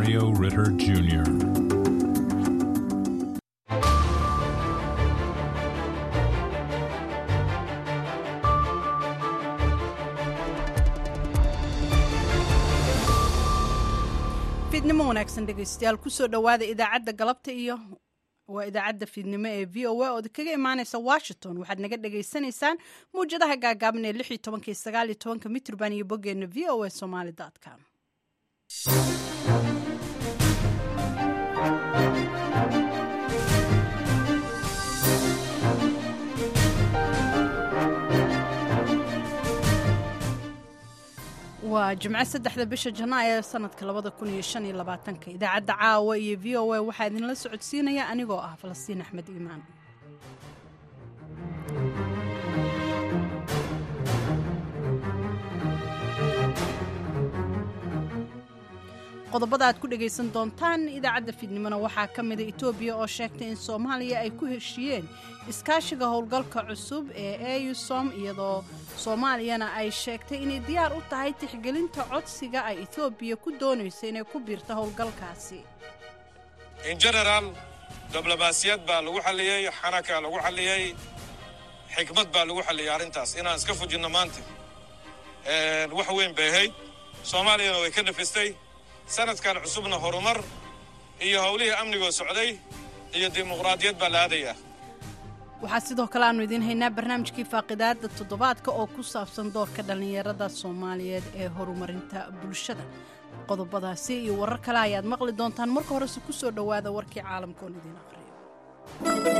Mario Ritter Jr. fiidnimo wanaagsan dhegaystayaal kusoo dhowaada idaacadda galabta iyo waa idaacadda fiidnimo ee v o a ood kaga imaaneysa washington waxaad naga dhagaysanaysaan mawjadaha gaagaaban ee lix iyo tobanka iyo sagaal iyo tobanka mitrban iyo boggeena v o a somaly com waa jimco saddexda bisha janaayo ee sanadka labada kun iyo shan iyo labaatanka idaacadda caawa iyo v o a waxaa idinla socodsiinaya anigoo ah falastiin axmed iimaan qodobada aad ku dhegaysan doontaan idaacadda fiidnimona waxaa ka mida etoobiya oo sheegtay in soomaaliya ay ku heshiiyeen iskaashiga howlgalka cusub ee eusom iyadoo soomaaliyana ay sheegtay inay diyaar u tahay tixgelinta codsiga ay etoobiya ku doonayso inay ku biirto howlgalkaasi in generaal diblomaasiyad baa lagu xalliyey xanakaa lagu xalliyey xikmad baa lagu xalliyey arrintaas inaan iska fujinno maanta wax weyn bay ahayd soomaaliyana way ka nafistay sanadkan cusubna horumar iyo howlihii amnigoo socday iyo dimuqraadiyad baa la aadayaa waxaa sidoo kale aanu idiin haynaa barnaamijkii faaqidaada toddobaadka oo ku saabsan doorka dhallinyarada soomaaliyeed ee horumarinta bulshada qodobadaasi iyo warar kale ayaad maqli doontaan marka horese ku soo dhowaada warkii caalamka oon idiin aqriyo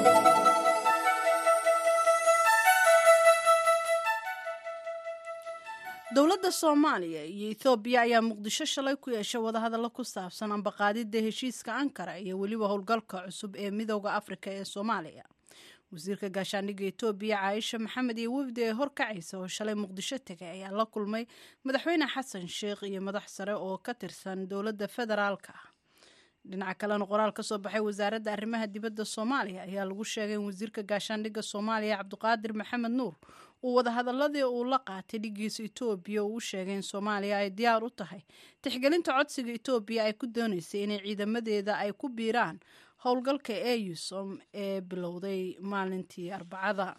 dowladda soomaaliya iyo ethoobiya ayaa muqdisho shalay ku yeeshay wadahadallo ku saabsan ambaqaadidda heshiiska ankara iyo weliba howlgalka cusub ee midooda afrika ee soomaaliya wasiirka gaashaandhigga etoobiya caaisha maxamed iyo wafdi ee horkacaysa oo shalay muqdisho tegay ayaa la kulmay madaxweyne xasan sheikh iyo madax sare oo ka tirsan dowladda federaalka ah dhinaca kalena qoraal ka soo baxay wasaaradda arrimaha dibadda soomaaliya ayaa lagu sheegay in wasiirka gaashaandhigga soomaaliya cabdiqaadir maxamed nuur uu wadahadaladii uu la qaatay dhigiisa etoobiya uu u sheegay in soomaaliya ay diyaar u tahay tixgelinta codsiga etoobiya ay ku doonaysay inay ciidamadeeda ay ku biiraan howlgalka eusom ee bilowday maalintii arbacada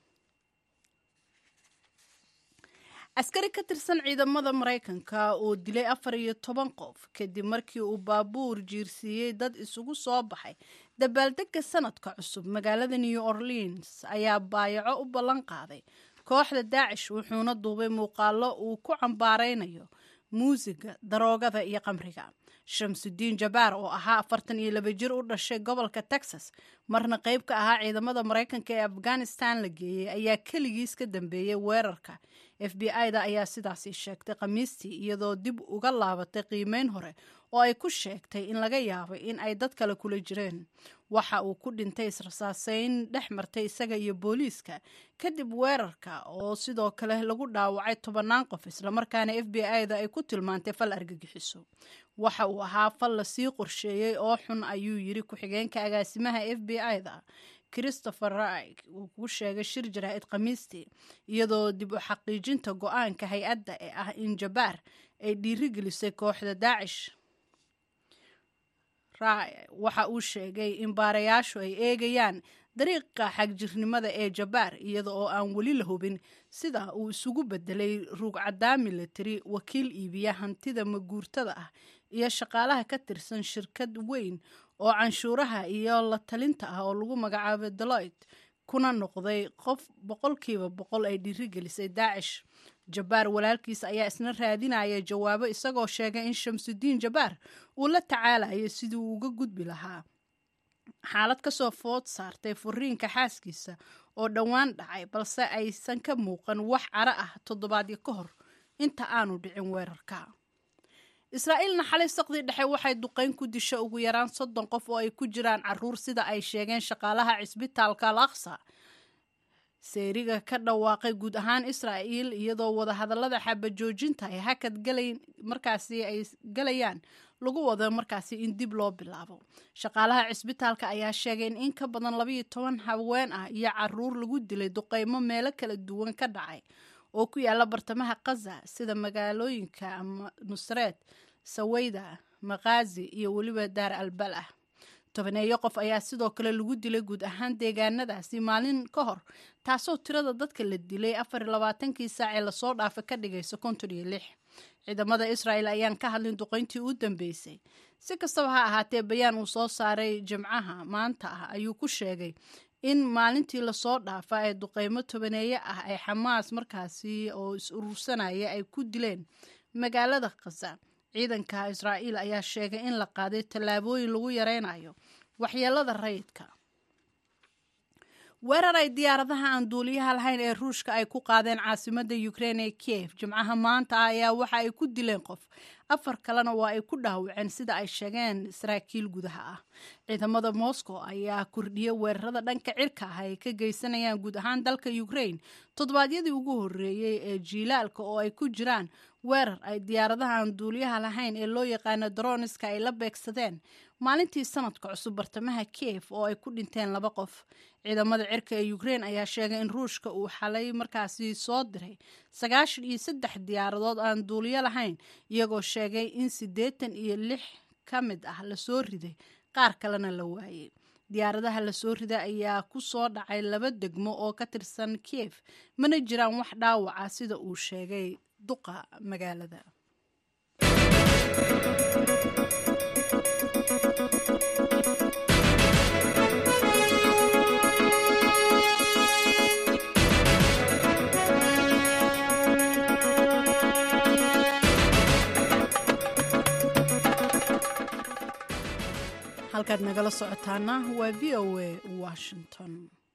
askari ka tirsan ciidamada maraykanka oo dilay afar iyo toban qof kadib markii uu baabuur jiirsiiyey dad isugu soo baxay dabaaldega sanadka cusub magaalada new orleans ayaa baayaco u ballan qaaday kooxda daacish wuxuuna duubay muuqaalo uu ku cambaaraynayo muusiga daroogada iyo qamriga shamsudiin jabaar oo ahaa afartan iyo laba jir u dhashay gobolka texas marna qayb ka ahaa ciidamada maraykanka ee afghanistan la geeyey ayaa keligiis ka dambeeyey weerarka f b i-da ayaa sidaasi sheegtay khamiistii iyadoo dib uga laabatay qiimeyn hore oo ay ku sheegtay in laga yaabay in ay dad kale kula jireen waxa uu ku dhintay israsaaseyn dhex martay isaga iyo booliiska kadib weerarka oo sidoo kale lagu dhaawacay tobannaan qof islamarkaana f b i-da ay ku tilmaantay fal argagixiso waxa uu ahaa fal lasii qorsheeyey oo xun ayuu yiri ku-xigeenka agaasimaha f b i-da christopher rig uu ku sheegay shir jaraa'id khamiistii iyadoo dib u xaqiijinta go-aanka hay-adda ee ah in jabaar ay dhiirigelisay kooxda daacish waxa uu sheegay in baarayaashu ay eegayaan dariiqa xagjirnimada ee jabaar iyada oo aan weli la hubin sida uu isugu bedelay ruugcadaa military wakiil iibiya hantida maguurtada ah iyo shaqaalaha ka tirsan shirkad weyn oo canshuuraha iyo la talinta ah oo lagu magacaabo deloit kuna noqday qof boqolkiiba boqol ay dhiirigelisay daacish jabaar walaalkiis ayaa isna raadinaya jawaabo isagoo sheegay in shamsudiin jabaar uu la tacaalayo sidii uu uga gudbi lahaa xaalad kasoo food saartay furiinka xaaskiisa oo dhowaan dhacay balse aysan ka muuqan wax caro ah toddobaadyo ka hor inta aanu dhicin weerarka israa'iilna xalay saqdii dhexe waxay duqeyn ku disha ugu yaraan soddon qof oo ay ku jiraan caruur sida ay sheegeen shaqaalaha cisbitaalka al aqsa seeriga ka dhawaaqay guud ahaan israa'iil iyadoo wadahadallada xabajoojinta ay hakad galayn markaasi ay galayaan lagu wado markaasi in dib loo bilaabo shaqaalaha cisbitaalka ayaa sheegay in in ka badan labayo toban haween ah iyo caruur lagu dilay duqeymo meelo kala duwan ka dhacay oo ku yaala bartamaha kaza sida magaalooyinka ama nusreed saweyda maqaazi iyo weliba daar albal ah tobaneeyo qof ayaa sidoo kale lagu dilay guud ahaan deegaanadaasi maalin ka hor taasoo tirada dadka la dilay afar iyo labaatankii saac ee lasoo dhaafay ka dhigaysa konton iyo lix ciidamada israa'el ayaan ka hadlin duqeyntii u dambeysay si kastaba ha ahaatee bayaan uu soo saaray jimcaha maanta ah ayuu ku sheegay in maalintii lasoo dhaafa ee duqeymo tobaneeye ah ay xamaas markaasi oo is urursanaya ay ku dileen magaalada khasa ciidanka israa'iil ayaa sheegay in la qaaday tallaabooyin lagu yareynayo waxyeelada rayidka weerar ay diyaaradaha aan duuliyaha lahayn ee ruushka ay ku qaadeen caasimadda ukrein ee kiev jimcaha maanta ah ayaa waxa ay ku dileen qof afar kalena waa ay ku dhaawaceen sida ay sheegeen saraakiil gudaha ah ciidamada moscow ayaa kordhiyay weerarada dhanka cirka ah ay ka geysanayaan guud ahaan dalka ukrain toddobaadyadii ugu horreeyey ee jiilaalka oo ay ku jiraan weerar ay diyaaradaha aan duuliyaha lahayn ee loo yaqaano droniska ay la beegsadeen maalintii sanadka cusub bartamaha kiev oo ay ku dhinteen laba qof ciidamada cirka ee ukrein ayaa sheegay in ruushka uu xalay markaasi soo diray sagaashan iyo saddex diyaaradood aan duuliyo lahayn iyagoo sheegay in siddeetan iyo lix ka mid ah lasoo riday qaar kalena la waayey diyaaradaha lasoo riday ayaa ku soo dhacay laba degmo oo ka tirsan kiev mana jiraan wax dhaawaca sida uu sheegay duqa magaalada halkaad nagala socotaana waa v o a washington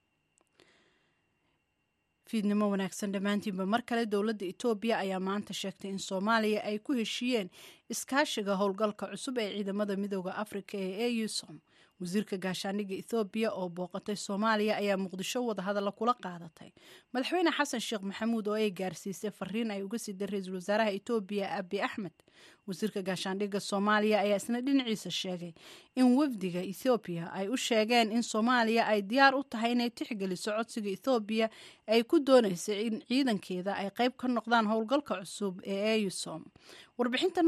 fiidnimo wanaagsan dhammaantiinba mar kale dowladda etoobiya ayaa maanta sheegtay in soomaaliya ay ku heshiiyeen iskaashiga howlgalka cusub ee ciidamada midooda afrika ee eusom wasiirka gaashaandhigga ethoobiya oo booqatay soomaaliya ayaa muqdisho wadahadalla kula qaadatay madaxweyne xasan sheekh maxamuud oo ay gaarsiisay fariin ay uga siday ra-iisul wasaaraha etoobiya abi axmed wasiirka gaashaandhigga soomaaliya ayaa isna dhinaciisa sheegay in wafdiga ethoobiya ay u sheegeen in soomaaliya ay diyaar u tahay inay tixgeliso codsiga ethoobiya ay ku doonaysa in ciidankeeda ay qayb ka noqdaan howlgalka cusub ee eusom warbixintan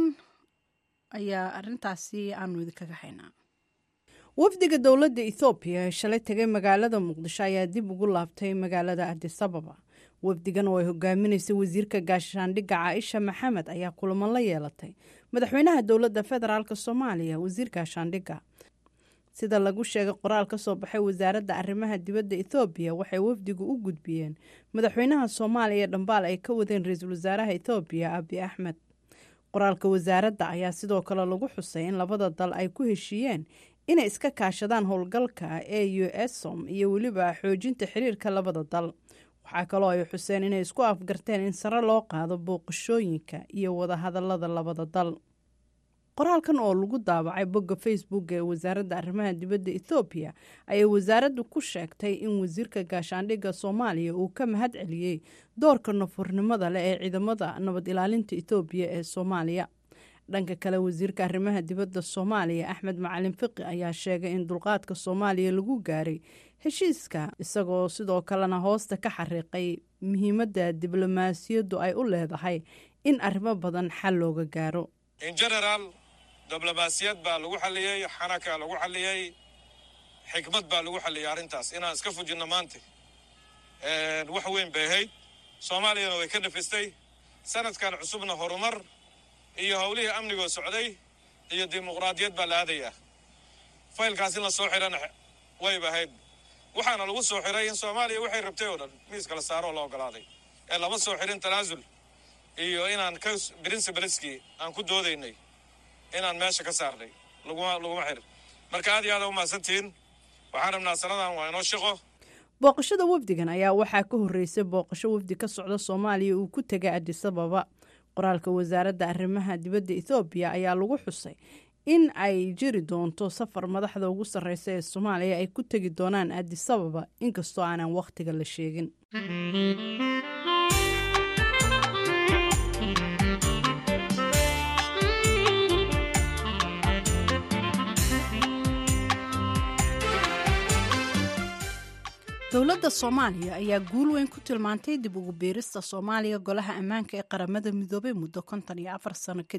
ayaa arintaasi aanu idinkaga haynaa wafdiga dowladda ethoobiya ee shalay tegay magaalada muqdisho ayaa dib ugu laabtay magaalada adisababa wafdigan oo ay hogaaminaysay wasiirka gaashaandhigga caaisha maxamed ayaa kulamo la yeelatay madaxweynaha dowladda federaalk soomaaliya wasiir gaashaandhigga sida lagu sheegay qoraal ka soo baxay wasaaradda arrimaha dibadda ethoobiya waxay wafdigu u gudbiyeen madaxweynaha soomaaliya dhambaal ay ka wadeen ra-iisul wasaaraha ethoobiya abi axmed qoraalka wasaaradda ayaa sidoo kale lagu xusay in labada dal ay ku heshiiyeen inay iska kaashadaan howlgalka ee u esom iyo weliba xoojinta xiriirka labada dal waxaa kaloo ay xuseen inay isku afgarteen in sare loo qaado booqashooyinka iyo wadahadalada labada dal qoraalkan oo lagu daabacay bogga facebook ee wasaaradda arrimaha dibadda ethoobiya ayay wasaaraddu ku sheegtay in wasiirka gaashaandhigga soomaaliya uu ka mahad celiyey doorka nafurnimada leh ee ciidamada nabad ilaalinta ethoobiya ee soomaaliya dhanka kale wasiirka arrimaha dibadda soomaaliya axmed macalin fiqi ayaa sheegay in dulqaadka soomaaliya lagu gaaray heshiiska isagoo sidoo kalena hoosta ka xariiqay muhiimadda diblomaasiyaddu ay u leedahay in arrimo badan xal looga gaaro in generaal diblomaasiyad baa lagu xalliyey xanaka lagu xalliyey xikmad baa lagu xalliyey arrintaas inaan iska fujinno maanta wax weyn bay ahayd soomaaliyana way ka nafistay sanadkan cusubna horumar iyo howlihii amnigoo socday iyo dimuqraadiyad baa la aadayaa faylkaas in la soo xidhana wayba ahayd waxaana lagu soo xiray in soomaaliya waxay rabtay oo dhan miiska la saaroo la ogolaaday ee lama soo xirin tanaasul iyo inaan ka brincebaleski aan ku doodaynay inaan meesha ka saarnay laguma laguma xirin marka aad iyo aada umahadsantihiin waxaan rabnaa sanadan waa inoo shaqo booqashada wafdigan ayaa waxaa ka horreysay booqasho wafdi ka socda soomaaliya uu ku tegay adisababa qoraalka wasaaradda arrimaha dibadda ethoobiya ayaa lagu xusay in ay jiri doonto safar madaxda ugu sarreysa ee soomaaliya ay ku tegi doonaan adisababa inkastoo aanan wakhtiga la sheegin dowladda soomaaliya ayaa guul weyn ku tilmaantay dib ugu biirista soomaaliya golaha ammaanka ee qaramada midoobay muddo konton iyo afar sano kadib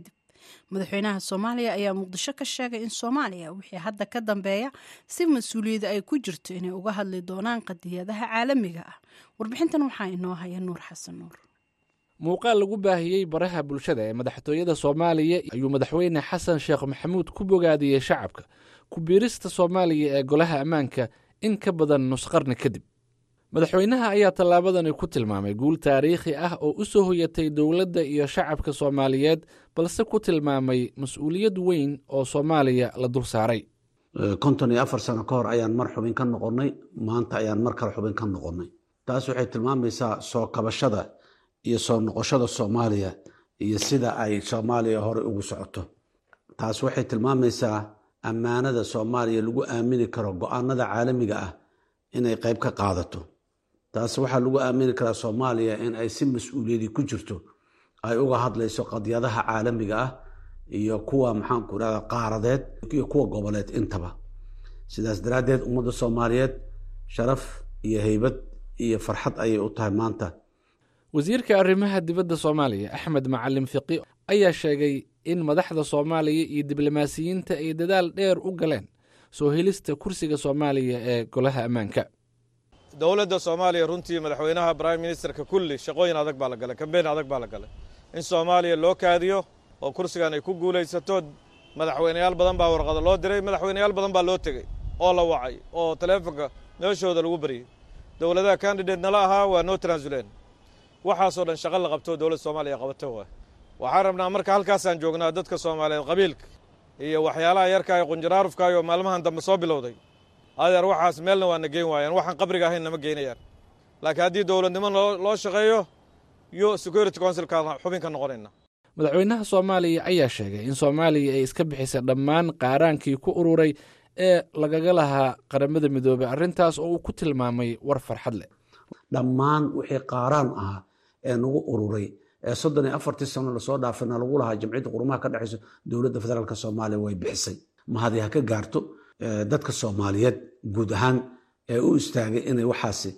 madaxweynaha soomaaliya ayaa muqdisho ka sheegay in soomaaliya wixii hadda ka dambeeya si mas-uuliyada ay ku jirto inay uga hadli doonaan qadiyadaha caalamiga ah warbixintan waxaa inoo haya nuur xasan nuur muuqaal lagu baahiyey baraha bulshada ee madaxtooyada soomaaliya ayuu madaxweyne xasan sheekh maxamuud ku bogaadiyey shacabka ku biirista soomaaliya ee golaha ammaanka in ka badan nusqarni kadib madaxweynaha ayaa tallaabadani ku tilmaamay guul taariikhi ah oo u soo hoyatay dowladda iyo shacabka soomaaliyeed balse ku tilmaamay mas-uuliyad weyn oo soomaaliya la dul saaray konton iyo afar sano ka hor ayaan mar xubin ka noqonnay maanta ayaan mar kale xubin ka noqonnay taas waxay tilmaamaysaa soo kabashada iyo soo noqoshada soomaaliya iyo sida ay soomaaliya hore ugu socoto taas waxay tilmaamaysaa ammaanada soomaaliya lagu aamini karo go-aanada caalamiga ah inay qayb ka qaadato taas waxaa lagu aamini karaa soomaaliya in ay si mas-uuliyadii ku jirto ay uga hadlayso qadyadaha caalamiga ah iyo kuwa maxaanku irahda qaaradeed iyo kuwa goboleed intaba sidaas daraaddeed ummadda soomaaliyeed sharaf iyo heybad iyo farxad ayay u tahay maanta wasiirka arrimaha dibadda soomaaliya axmed macalin fiqi ayaa sheegay in madaxda soomaaliya iyo diblomaasiyiinta ay dadaal dheer u galeen soo helista kursiga soomaaliya ee golaha ammaanka dowladda soomaaliya runtii madaxweynaha brime ministerka kulli shaqooyin adag baa la galay kambeyn adag baa la galay in soomaaliya loo kaadiyo oo kursigan ay ku guulaysato madaxweyneyaal badan baa warqado loo diray madaxweyneyaal badan baa loo tegey oo la wacay oo taleefonka meeshooda lagu baryey dowladaha candidate nala ahaa waa noo transulen waxaasoo dhan shaqo la qabto dowladda soomaaliya qabato waay waxaan rabnaa marka halkaasaan joognaa dadka soomaaliyeed qabiilka iyo waxyaalaha yarkaa ee qunjaraarufkaayoo maalmahan dambe soo bilowday adeer waxaas meelna waana geyn waayaan waxaan qabriga ahayn nama geynayaan laakiin haddii dowladnimo loo shaqeeyo yo security councilka xubin ka noqonayna madaxweynaha soomaaliya ayaa sheegay in soomaaliya ay iska bixisay dhammaan qaaraankii ku ururay ee lagaga lahaa qaramada midoobey arrintaas oo uu ku tilmaamay war farxad leh dhammaan wixii qaaraan ahaa ee nagu ururay ee soddon iyo afartii sano lasoo dhaafana lagu lahaa jamciyadda qurumaha ka dhexayso dowladda federaalk soomaaliya way bixisay mahadi ha ka gaarto dadka soomaaliyeed guud ahaan ee u istaagay inay waxaasi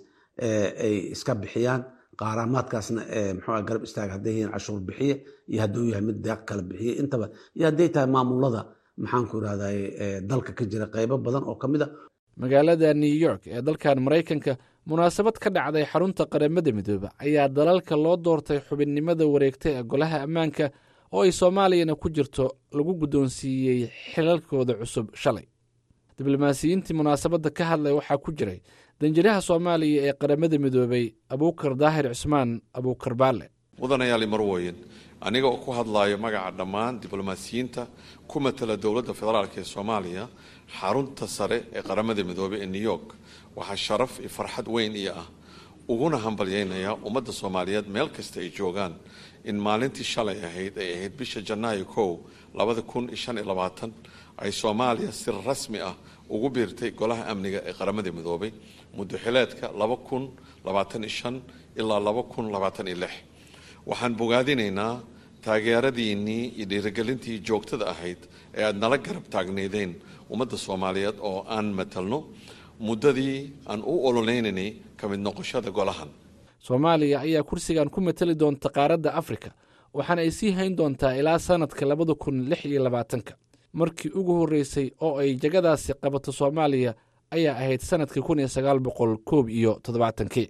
ay iska bixiyaan qaaraamaadkaasna mxua garab istaaga hadday yihiin cashuur bixiye iyo hadduu yahay mid deeq kala bixiye intaba iyo hadday tahay maamulada maxaanku irahday dalka ka jira qaybo badan oo ka mid a magaalada new york ee dalkan maraykanka munaasabad ka dhacday xarunta qaramada midoobe ayaa dalalka loo doortay xubinnimada wareegta ee golaha ammaanka oo ay soomaaliyana ku jirto lagu guddoonsiiyey xilalkooda cusub shalay diblomaasiyiintii munaasabadda ka hadlay waxaa ku jiray danjiraha soomaaliya ee qaramada midoobey abuukar daahir cusmaan abuukar baale mudanayaali marwoyin aniga oo ku hadlayo magaca dhammaan diblomaasiyiinta ku matala dowladda federaalk ee soomaaliya xarunta sare ee qaramada midoobey ee new york waxaa sharaf iyo farxad weyn iyo ah uguna hambalyeynayaa ummadda soomaaliyeed meel kasta ay joogaan in maalintii shalay ahayd ay ahayd bisha janaayo kow labada kun iyo shan iyo labaatan ay soomaaliya si rasmi ah ugu biirtay golaha amniga ee qaramada midoobay muddo xileedka laba kun labaatan iyo shan ilaa laba kun labaatan iyo lix waxaan bogaadinaynaa taageeradiinnii iyo dhiirigelintii joogtada ahayd ee aada nala garab taagneydeen ummadda soomaaliyeed oo aan matalno muddadii aan u ololeynanay ka mid noqoshada golahan soomaaliya ayaa kursigan ku matali doonta qaaradda afrika waxaana ay sii hayn doontaa ilaa sannadka labada kun lix iyo labaatanka markii ugu horreysay oo ay jagadaasi qabato soomaaliya ayaa ahayd sannadkii kun iyo sagaal boqol koob iyo toddobaatankii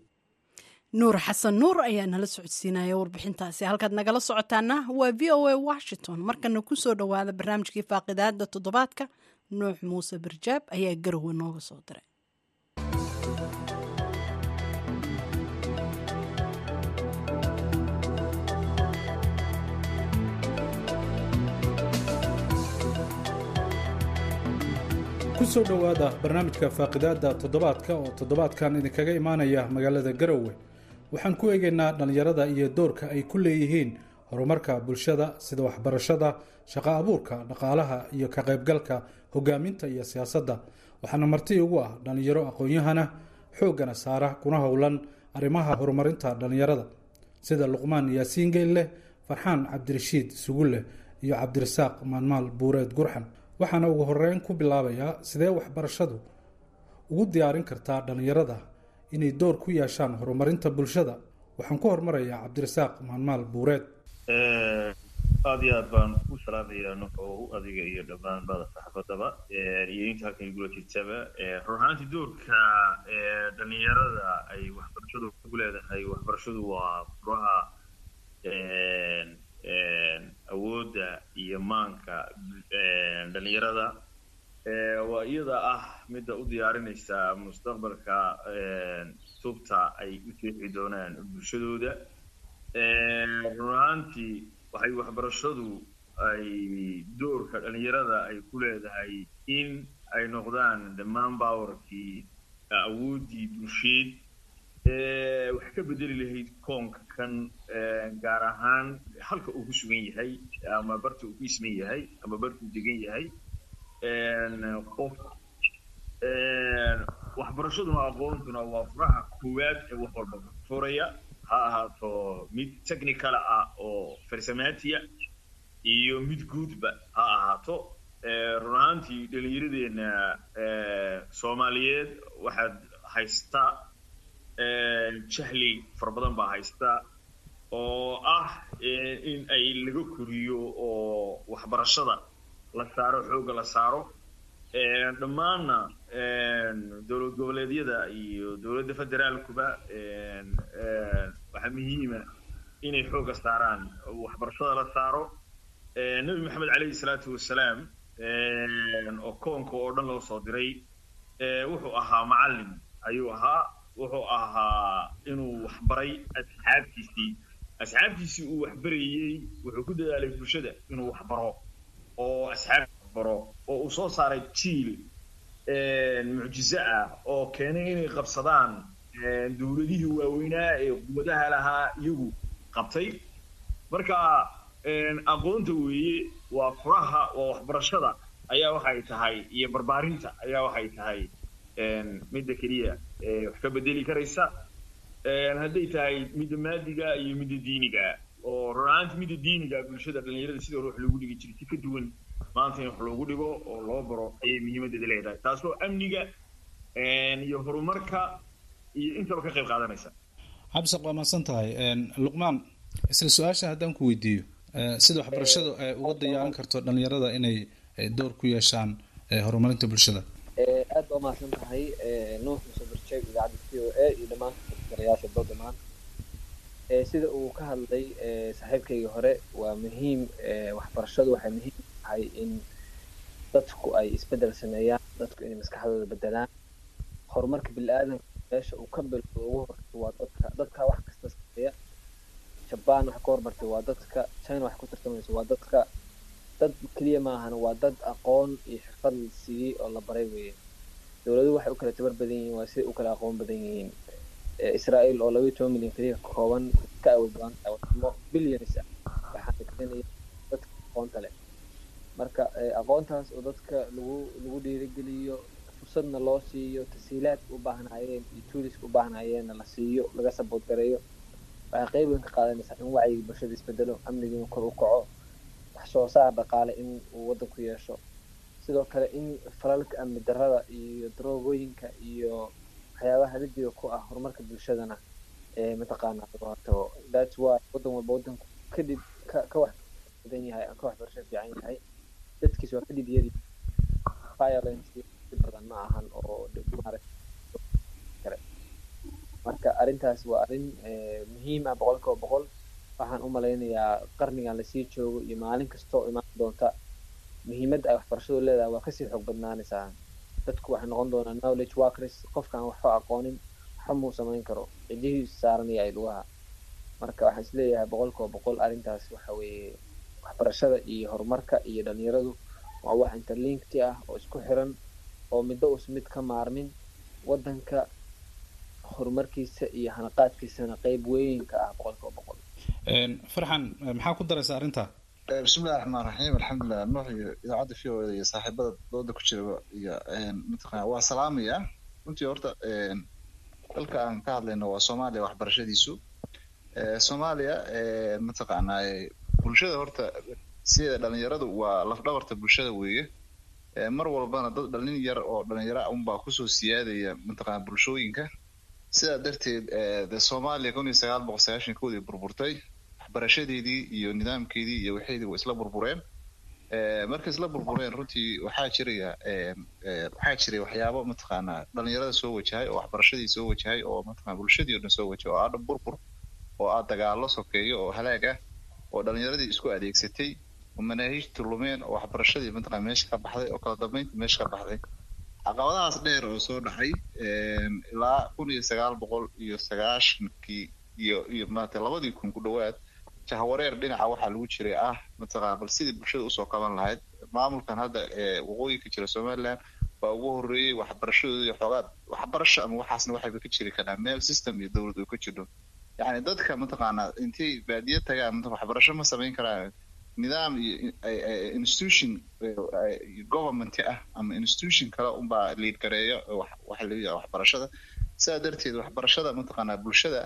nuur xasan nuur ayaa nala socodsiinaya warbixintaasi halkaad nagala socotaana waa v o a washington markana kusoo dhowaada barnaamijkii faaqidaada toddobaadka nuux muuse barjaab ayaa garowe nooga soo diray kusoo dhowaada barnaamijka faaqidaada toddobaadka oo toddobaadkan idinkaga imaanaya magaalada garowe waxaan ku eegaynaa dhallinyarada iyo doorka ay ku leeyihiin horumarka bulshada sida waxbarashada shaqo abuurka dhaqaalaha iyo ka qaybgalka hogaaminta iyo siyaasadda waxaana marti ugu ah dhallinyaro aqoon-yahana xooggana saara kuna howlan arrimaha horumarinta dhallinyarada sida luqmaan yaasiin geelleh farxaan cabdirashiid sugulleh iyo cabdirasaaq maalmaal buureed gurxan waxaana ugu horeyn ku bilaabayaa sidee waxbarashadu ugu diyaarin kartaa dhallinyarada inay door ku yeeshaan horumarinta bulshada waxaan ku hormarayaa cabdirasaaq maalmaal buureed aad iyo aad baan ku salaamayaa nuxow adiga iyo dhammaan bada saxaafadaba iyo inta halkan igula jirtaba run ahaantii doorka dhalinyarada ay waxbarashadu ku leedahay waxbarashadu waa furaha awoodda iyo maanka dhalinyarada waa iyada ah midda u diyaarinaysa mustaqbalka tubta ay u jeexi doonaan bulshadooda run ahaantii waxay waxbarashadu ay doorka dhalinyarada ay ku leedahay in ay noqdaan dhammaan powerkii awooddii bulsheed wax ka bedeli lahayd koonka kan gaar ahaan halka uu ku sugan yahay ama barta uu ku isman yahay ama barta uu degan yahay qof waxbarashaduna aqoontuna waa furaha koowaad ee wax walba furaya ha ahaato mid technical ah oo farsamatiya iyo mid guudba ha ahaato run ahaantii dhalinyaradeenna soomaaliyeed waxaad haysta jahli fara badan baa haysta oo ah in ay laga koriyo oo waxbarashada la saaro xoogga la saaro dhammaanna dowlad goboleedyada iyo dowladda federaalkuba waxaa muhiima inay xoogga saaraan waxbarashada la saaro nebi maxamed calayhi salaatu wasalaam oo koonka oo dhan loo soo diray wuxuu ahaa macallin ayuu ahaa wuxuu ahaa inuu waxbaray asxaabtiisii asxaabtiisii uu waxbarayey wuxuu ku dadaalay bulshada inuu waxbaro oo asxaab baro oo uu soo saaray jiil mucjizo ah oo keenay inay qabsadaan dowladihii waaweynaa ee quwadaha lahaa iyagu qabtay marka aqoonta weeye waa furaha waa waxbarashada ayaa waxay tahay iyo barbaarinta ayaa waxay tahay midda keliya wax ka bedeli karaysa hadday tahay midda maadiga iyo midda diiniga oo runaanti midda diiniga bulshada dhalinyarada sida hore wax loogu dhigi jiray si ka duwan maanta in wax loogu dhigo oo loo baro ayay muhiimadeeda leedahay taasoo amniga iyo horumarka iyo intaba ka qayb qaadanaysa cabdisaaq waa mahadsan tahay luqmaan isla su-aasha haddaan ku weydiiyo sida waxbarashadu ay uga diyaarin karto dhalinyarada inay door ku yeeshaan horumarinta bulshada aad baa umahadsan tahay nuux muuse barjeeg idaacadda c o a iyo dhammaan garayaasha doo dhamaan sida uu ka hadlay saaxiibkaygii hore waa muhiim waxbarashadu waxay muhiim tahay in dadku ay isbedel sameeyaan dadku inay maskaxdooda bedelaan horumarka bili-aadanka meesha uu ka bilowdo ugu horeyso waa dadka dadka wax kasta sameeya jabaan wax ka hormartay waa dadka china wax ku tartamayso waa dadka dad keliya maahan waa dad aqoon iyo xirfad la siiyey oo la baray weeye dowladuhu waxay u kala tabar badan yihiin waa siday u kala aqoon badan yihiin israel oo labaiyo toban milyan keliya ka kooban ka awood badan tahay wadamo billions ah waxaana keenaya dadka aqoonta leh marka aqoontaas oo dadka lagu lagu dhiirigeliyo fursadna loo siiyo tasiilaadka u baahnaayeen iyo tuuliska u baahnaayeenna la siiyo laga sabood gareeyo waxay qeyb weyn ka qaadanaysaa in wacyiga bulshada isbedelo amnigiina kor u kaco wax soo saar dhaqaale in uu waddanku yeesho sidoo kale in falalka amni darrada iyo daroogooyinka iyo waxyaabaha halidiga ku ah horumarka bulshadana mataqaana hortago that's why waddan walba waddanku kadib ka ka wax badan yahay ka waxbarasho fiican yahay dadkiis waa kadib yari violence badan ma ahan oo kare marka arrintaas waa arrin muhiim ah boqol kiiba boqol waxaan u malaynayaa qarnigan lasii joogo iyo maalin kastoo imaan doonta muhiimadda ay waxbarashadu leedahay waa kasii xoog badnaanaysaa dadku waxay noqon doonaa knowledge workers qofkaan waxba aqoonin waxba muu samayn karo cidihiisu saaranaya ay lugaha marka waxaan isleeyahay boqol kiiba boqol arrintaas waxa weeye waxbarashada iyo horumarka iyo dhalinyaradu waa wax interlinkti ah oo isku xiran oo middo us mid ka maarmin waddanka horumarkiisa iyo hanaqaadkiisana qeyb weyn ka ah boqol kiiba boqol farxan maxaa ku daraysa arrinta bismillahi raxmaan raxiim alxamdulilah nuux iyo idaacadda v o da iyo saaxiibada dooda ku jiraba iyo mataqana waa salaamaya runtii horta dalka aan ka hadlayno waa soomaaliya waxbarashadiisu soomaaliya mataqaanaa bulshada horta sideeda dhalinyaradu waa lafdhabarta bulshada weeye mar walbana dad dhalin yar oo dhalinyaro unbaa kusoo siyaadaya mataqana bulshooyinka sidaa darteed de soomaaliya kun iyo sagaal boqol sagaashan koodii burburtay waxbarashadeedii iyo nidaamkeedii iyo waxeedii way isla burbureen markay isla burbureen runtii waxaa jiraya waxaa jiray waxyaabo mataqaanaa dhalinyarada soo wajahay oo waxbarashadii soo wajahay oo mataqana bulshadii oo dhan soo wajahay oo aa dhan burbur oo aa dagaallo sokeeyo oo halaag ah oo dhalinyaradii isku adeegsatay oo manaahiijta lumeen oo waxbarashadii mataqana meesha ka baxday oo kala dambeynta meesha ka baxday caqabadahaas dheer oo soo dhacay ilaa kun iyo sagaal boqol iyo sagaashankii iyo iyo maarata labadii kun ku dhowaad jahwareer dhinaca waxaa lagu jiray ah mataqana bal sidii bulshada usoo qaban lahayd maamulkan hadda waqooyinka jira somaliland baa ugu horreeyey waxbarashadooda iyo xoogaa waxbarasho ama waxaasna waxayba ka jiri karaan meel system iyo dowlad oo ka jirto yacni dadka mataqaanaa intay baadiye tagaan waxbarasho ma samayn karaan nidaam iyo institution government ah ama institution kale unbaa liid gareeya waxa la yidhaha waxbarashada sidaa darteed waxbarashada mataqaanaa bulshada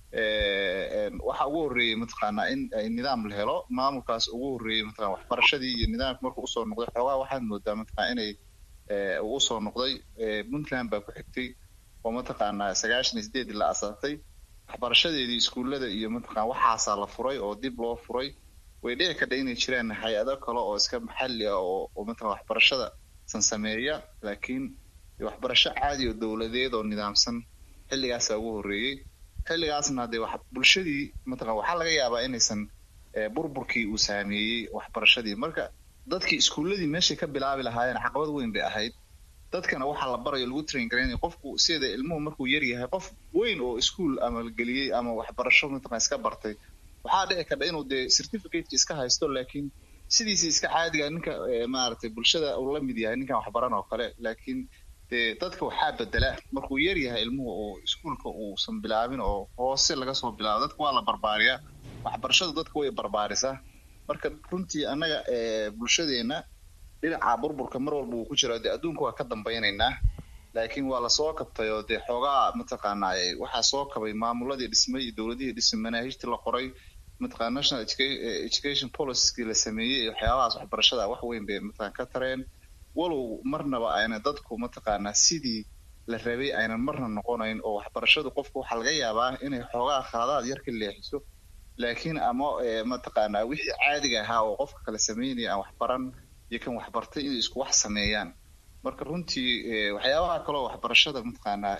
waxa ugu horreeyey mataqaanaa in ay nidaam la helo maamulkaas ugu horreeyey mataqana waxbarashadii iyo nidaamka markuu usoo noqday xoogaa waxaad moodaa mataqana inay uu usoo noqday puntland baa ku xigtay oo mataqaanaa sagaashan iyo sideedii la asaasay waxbarashadeedii iskuullada iyo mataqana waxaasaa la furay oo dib loo furay way dhici kadha inay jiraan hay-ado kale oo iska maxalli ah oo oo mataqana waxbarashada san sameeya laakiin waxbarasho caadi oo dowladeed oo nidaamsan xilligaasaa ugu horreeyey xilligaasna dee wax bulshadii mataqana waxaa laga yaabaa inaysan burburkii uu saameeyey waxbarashadii marka dadkii iskuulladii meeshay ka bilaabi lahaayeen caqabad weyn bay ahayd dadkana waxaa la barayo lagu train garaynaya qofku sida ilmuhu markuu yar yahay qof weyn oo iskuol ama geliyey ama waxbarasho mataqana iska bartay waxaa dhici karta inuu dee certificateki iska haysto laakiin sidiisa iska caadiga ninka maaragtay bulshada uu la mid yahay ninkan waxbaran oo kale laakiin dee dadka waxaa bedela markuu yar yahay ilmuhu oo iskuolka uusan bilaabin oo hoose laga soo bilaabo dadka waa la barbaariyaa waxbarashadu dadka way barbaarisaa marka runtii annaga bulshadeena dhinaca burburka mar walba uu ku jira dee adduunka waa ka dambaynaynaa laakiin waa lasoo kabtay oo dee xoogaa mataqaanaa waxaa soo kabay maamuladii dhismay iyo dowladihii dhismay manaahijtii la qoray mataqana national education policykii la sameeyey iyo waxyaabahaas waxbarashada wax weyn bay mataqana ka tareen walow marnaba ayna dadku mataqaanaa sidii la rabay aynan marna noqonayn oo waxbarashadu qofku waxaa laga yaabaa inay xoogaa khaladaad yar ka leexiso laakiin ama mataqaanaa wixii caadiga ahaa oo qofka kala sameynaya aan waxbaran iyo kan waxbartay inay isku wax sameeyaan marka runtii waxyaabaha kaleo waxbarashada mataqaanaa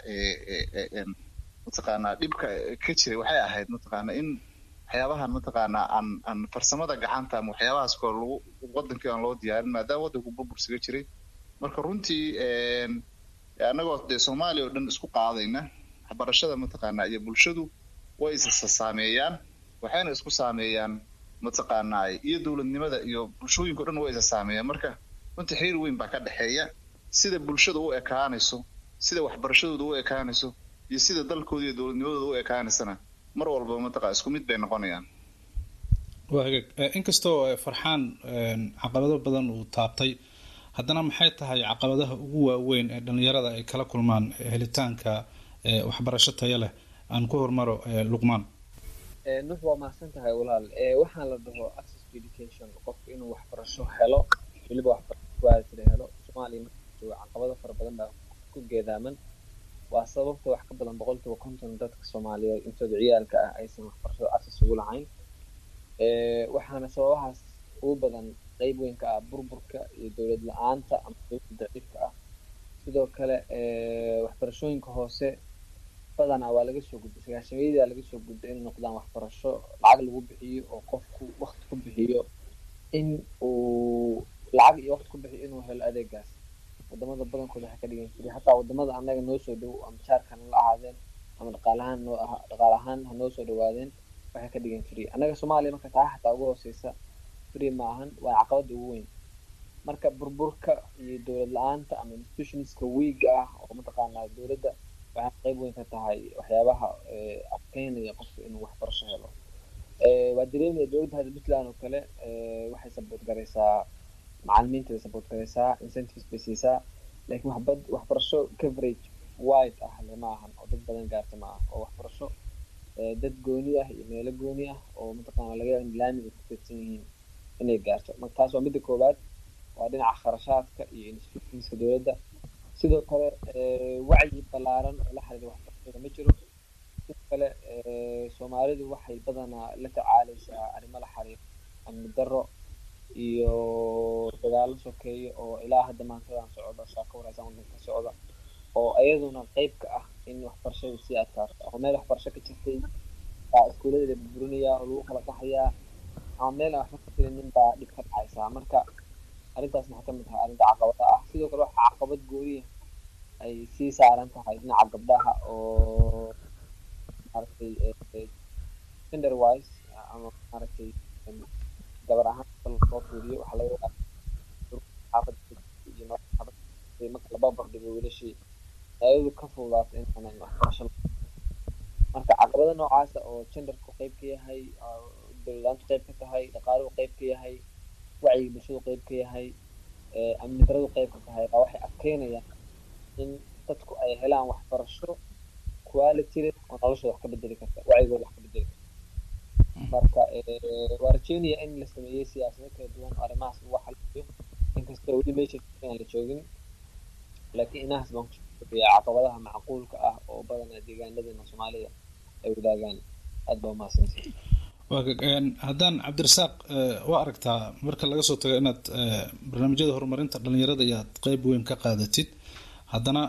mataqaanaa dhibka ka jiray waxay ahayd mataqaanaa in waxyaabahan mataqaanaa aan aan farsamada gacanta ama waxyaabahaas koo lagu wadankii aan loo diyaarin maadaama waddanku burbursiga jiray marka runtii annagoo dee soomaaliya oo dhan isku qaadayna waxbarashada mataqaanaa iyo bulshadu way isa saameeyaan waxayna isku saameeyaan mataqaanaa iyo dowladnimada iyo bulshooyinka o dhan way isa saameeyaan marka runtii xiriir weyn baa ka dhexeeya sida bulshada u ekaanayso sida waxbarashadooda u ekaanayso iyo sida dalkooda iyo dowladnimadooda u ekaanaysana mar walba mataqa isku mid bay noqonayaan waa hagaag inkastoo farxaan caqabado badan uu taabtay haddana maxay tahay caqabadaha ugu waaweyn ee dhalinyarada ay kala kulmaan helitaanka waxbarasho tayo leh aan ku hormaro luqmaan nuux waa mahadsan tahay walaal waxaan la dhaho access to education qofku inuu waxbarasho helo weliba waxbarasho helo soomaaliya markajooga caqabado fara badan baa ku geedaaman waa sababta wax ka badan boqolkiiba konton dadka soomaaliyeed intooda ciyaalka ah aysan waxbarashada access ugu lahayn waxaana sababahaas ugu badan qeyb weyn ka ah burburka iyo dowlad la-aanta ama dowlada daciifka ah sidoo kale waxbarashooyinka hoose badanaa waa laga soo gudbay sagaashameeyadaa laga soo gudbay inay noqdaan waxbarasho lacag lagu bixiyo oo qofku wakti ku bixiyo in uu lacag iyo wakti ku bixiyo inuu helo adeegaas wadamada badankooda waxay ka dhigan jiray hataa wadamada annaga noo soo dhow ama jaarkan la ahaadeen ama dhaqaalahaan noo aha dhaqaal ahaan ha noo soo dhawaadeen waxay ka dhigan jiray annaga soomaaliya marka taa xataa ugu hooseysa free ma ahan waa caqabada ugu weyn marka burburka iyo dowlad la-aanta ama institutionska wiiga ah oo mataqaanaa dowladda waxay qeyb weyn ka tahay waxyaabaha adkeynaya qofka inuu waxbarasho helo waa dareemaya dowladda hadda puntland oo kale waxay saboot garaysaa macalimiinta bay saboot garaysaa incentives bay siisaa laakiin waxbad waxbarasho coverage wide ah le ma ahan oo dad badan gaarta ma aha oo waxbarasho dad gooni ah iyo meelo gooni ah oo mataqaana laga yaaba in laamiga ku fidsan yihiin inay gaarto marka taas waa midda koowaad waa dhinaca kharashaadka iyo institutionska dowladda sidoo kale wacyi ballaaran oo la xiriira waxbarashada ma jiro kale soomaalidu waxay badanaa la tacaaleysaa arrimo la xiriira amni darro iyo dagaalo sokeeyo oo ilaa hadda maantadan socda saa ka wareysan wadanka socda oo iyaduna qeyb ka ah in waxbarashadu sii adkaato ama meel waxbarasho ka jirtay baa iskuuladeeda burburinayaa oo lagu kala qaxayaa ama meel aan waxba ka filinin baa dhib ka dhacaysaa marka arrintaas maxaa kamid tahay arrinta caqabada ah sidoo kale waxaa caqabad gooniya ay sii saaran tahay dhinaca gabdhaha oo maaragtay gender wise ama maaragtay gabar ahaan loo fiiriyo waxaa laga wadaa xaafada iyo marka la barbar dhigo wiilashii ayadu ka fududaata inaanan waxbarasho marka caqabada noocaasa oo genderku qeyb ka yahay dowladaantu qeyb ka tahay dhaqaaluhu qeyb ka yahay wacyiga bulshadu qeyb ka yahay amni daradu qeyb ka tahay baa waxay adkeynayaan in dadku ay helaan waxbarasho quality leh oo noloshooda wax ka bedeli karta wacyigooda wax ka bedeli karta marka waa rajeynaya in la sameeyey siyaasado kala duwan oo arrimahaas lagu xaliyo inkastoo weli meesha aan la joogin laakiin inahaas baan kusoya caqabadaha macquulka ah oo badanaa deegaanadeena soomaalida ay wadaagaan aad baa umahadsantahay haddaan cabdirasaaq waa aragtaa marka laga soo tago inaad barnaamijyada horumarinta dhalinyarada iyo aad qeyb weyn ka qaadatid haddana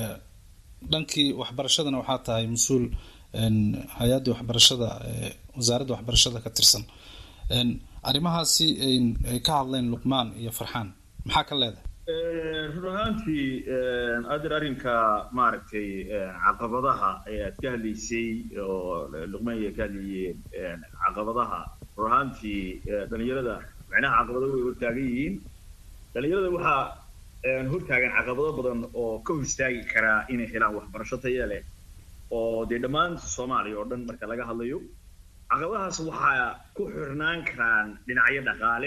dhankii waxbarashadana waxaa tahay mas-uul hay-addii waxbarashada wasaaradda waxbarashada ka tirsan arrimahaasi ay ka hadleen luqmaan iyo farxaan maxaa ka leedahay run ahaantii adir arrinka maaragtay caqabadaha ayaad ka hadlaysay oo luqmaan ay ka hadlayeen caqabadaha run ahaantii dhalinyarada macnaha caqabado way hortaagan yihiin dhalinyarada waxaa hortaagan caqabado badan oo ka hor istaagi karaa inay helaan waxbarasho taya leh oo dee dhammaan soomaaliya oo dhan marka laga hadlayo caqabadahaas waxaa ku xirnaan karaan dhinacyo dhaqaale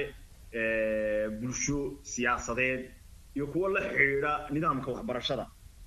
bulsho siyaasadeed iyo kuwo la xidhiidha nidaamka waxbarashada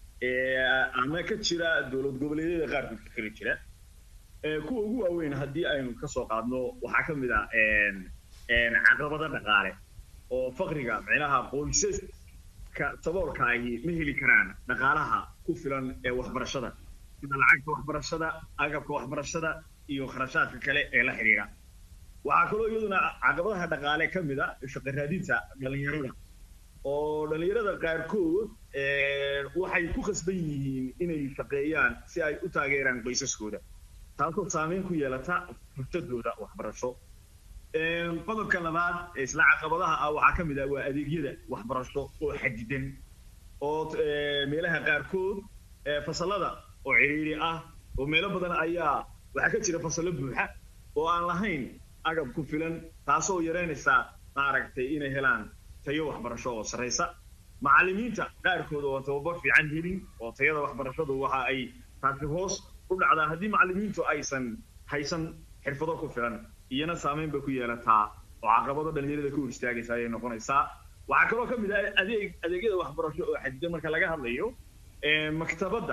ama ka jira dowlad goboleedyada qaarkood ka kala jira kuwa ugu waaweyn haddii aynu kasoo qaadno waxaa ka mid ah caqabado dhaqaale oo faqriga micnaha qoysaska saboolka ahi ma heli karaan dhaqaalaha ku filan ee waxbarashada sida lacagta waxbarashada agabka waxbarashada iyo kharashaadka kale ee la xidhiidha waxaa kaloo iyaduna caqabadaha dhaqaale ka mid a shaqo raadinta dhalinyarada oo dhalinyarada qaarkood waxay ku khasban yihiin inay shaqeeyaan si ay u taageeraan qoysaskooda taasoo saameyn ku yeelata fursadooda waxbarasho qodobka labaad isla caqabadaha ah waxaa ka mid ah waa adeegyada waxbarasho oo xadidan oo meelaha qaarkood fasalada oo ciriiri ah oo meelo badan ayaa waxaa ka jira fasallo buuxa oo aan lahayn agab ku filan taasoo yareynaysa maaragtay inay helaan tayo waxbarasho oo sarraysa macallimiinta qaarkood oo tababar fiican helin oo tayada waxbarashadu waxa ay taasi hoos u dhacdaa haddii macallimiintu aysan haysan xirfado ku filan iyana saameyn bay ku yeelataa oo caqabado dhalinyarada ka hor istaagaysa ayay noqonaysaa waxaa kaloo ka mid ah adeeg adeegyada waxbarasho oo xadidan marka laga hadlayo maktabadda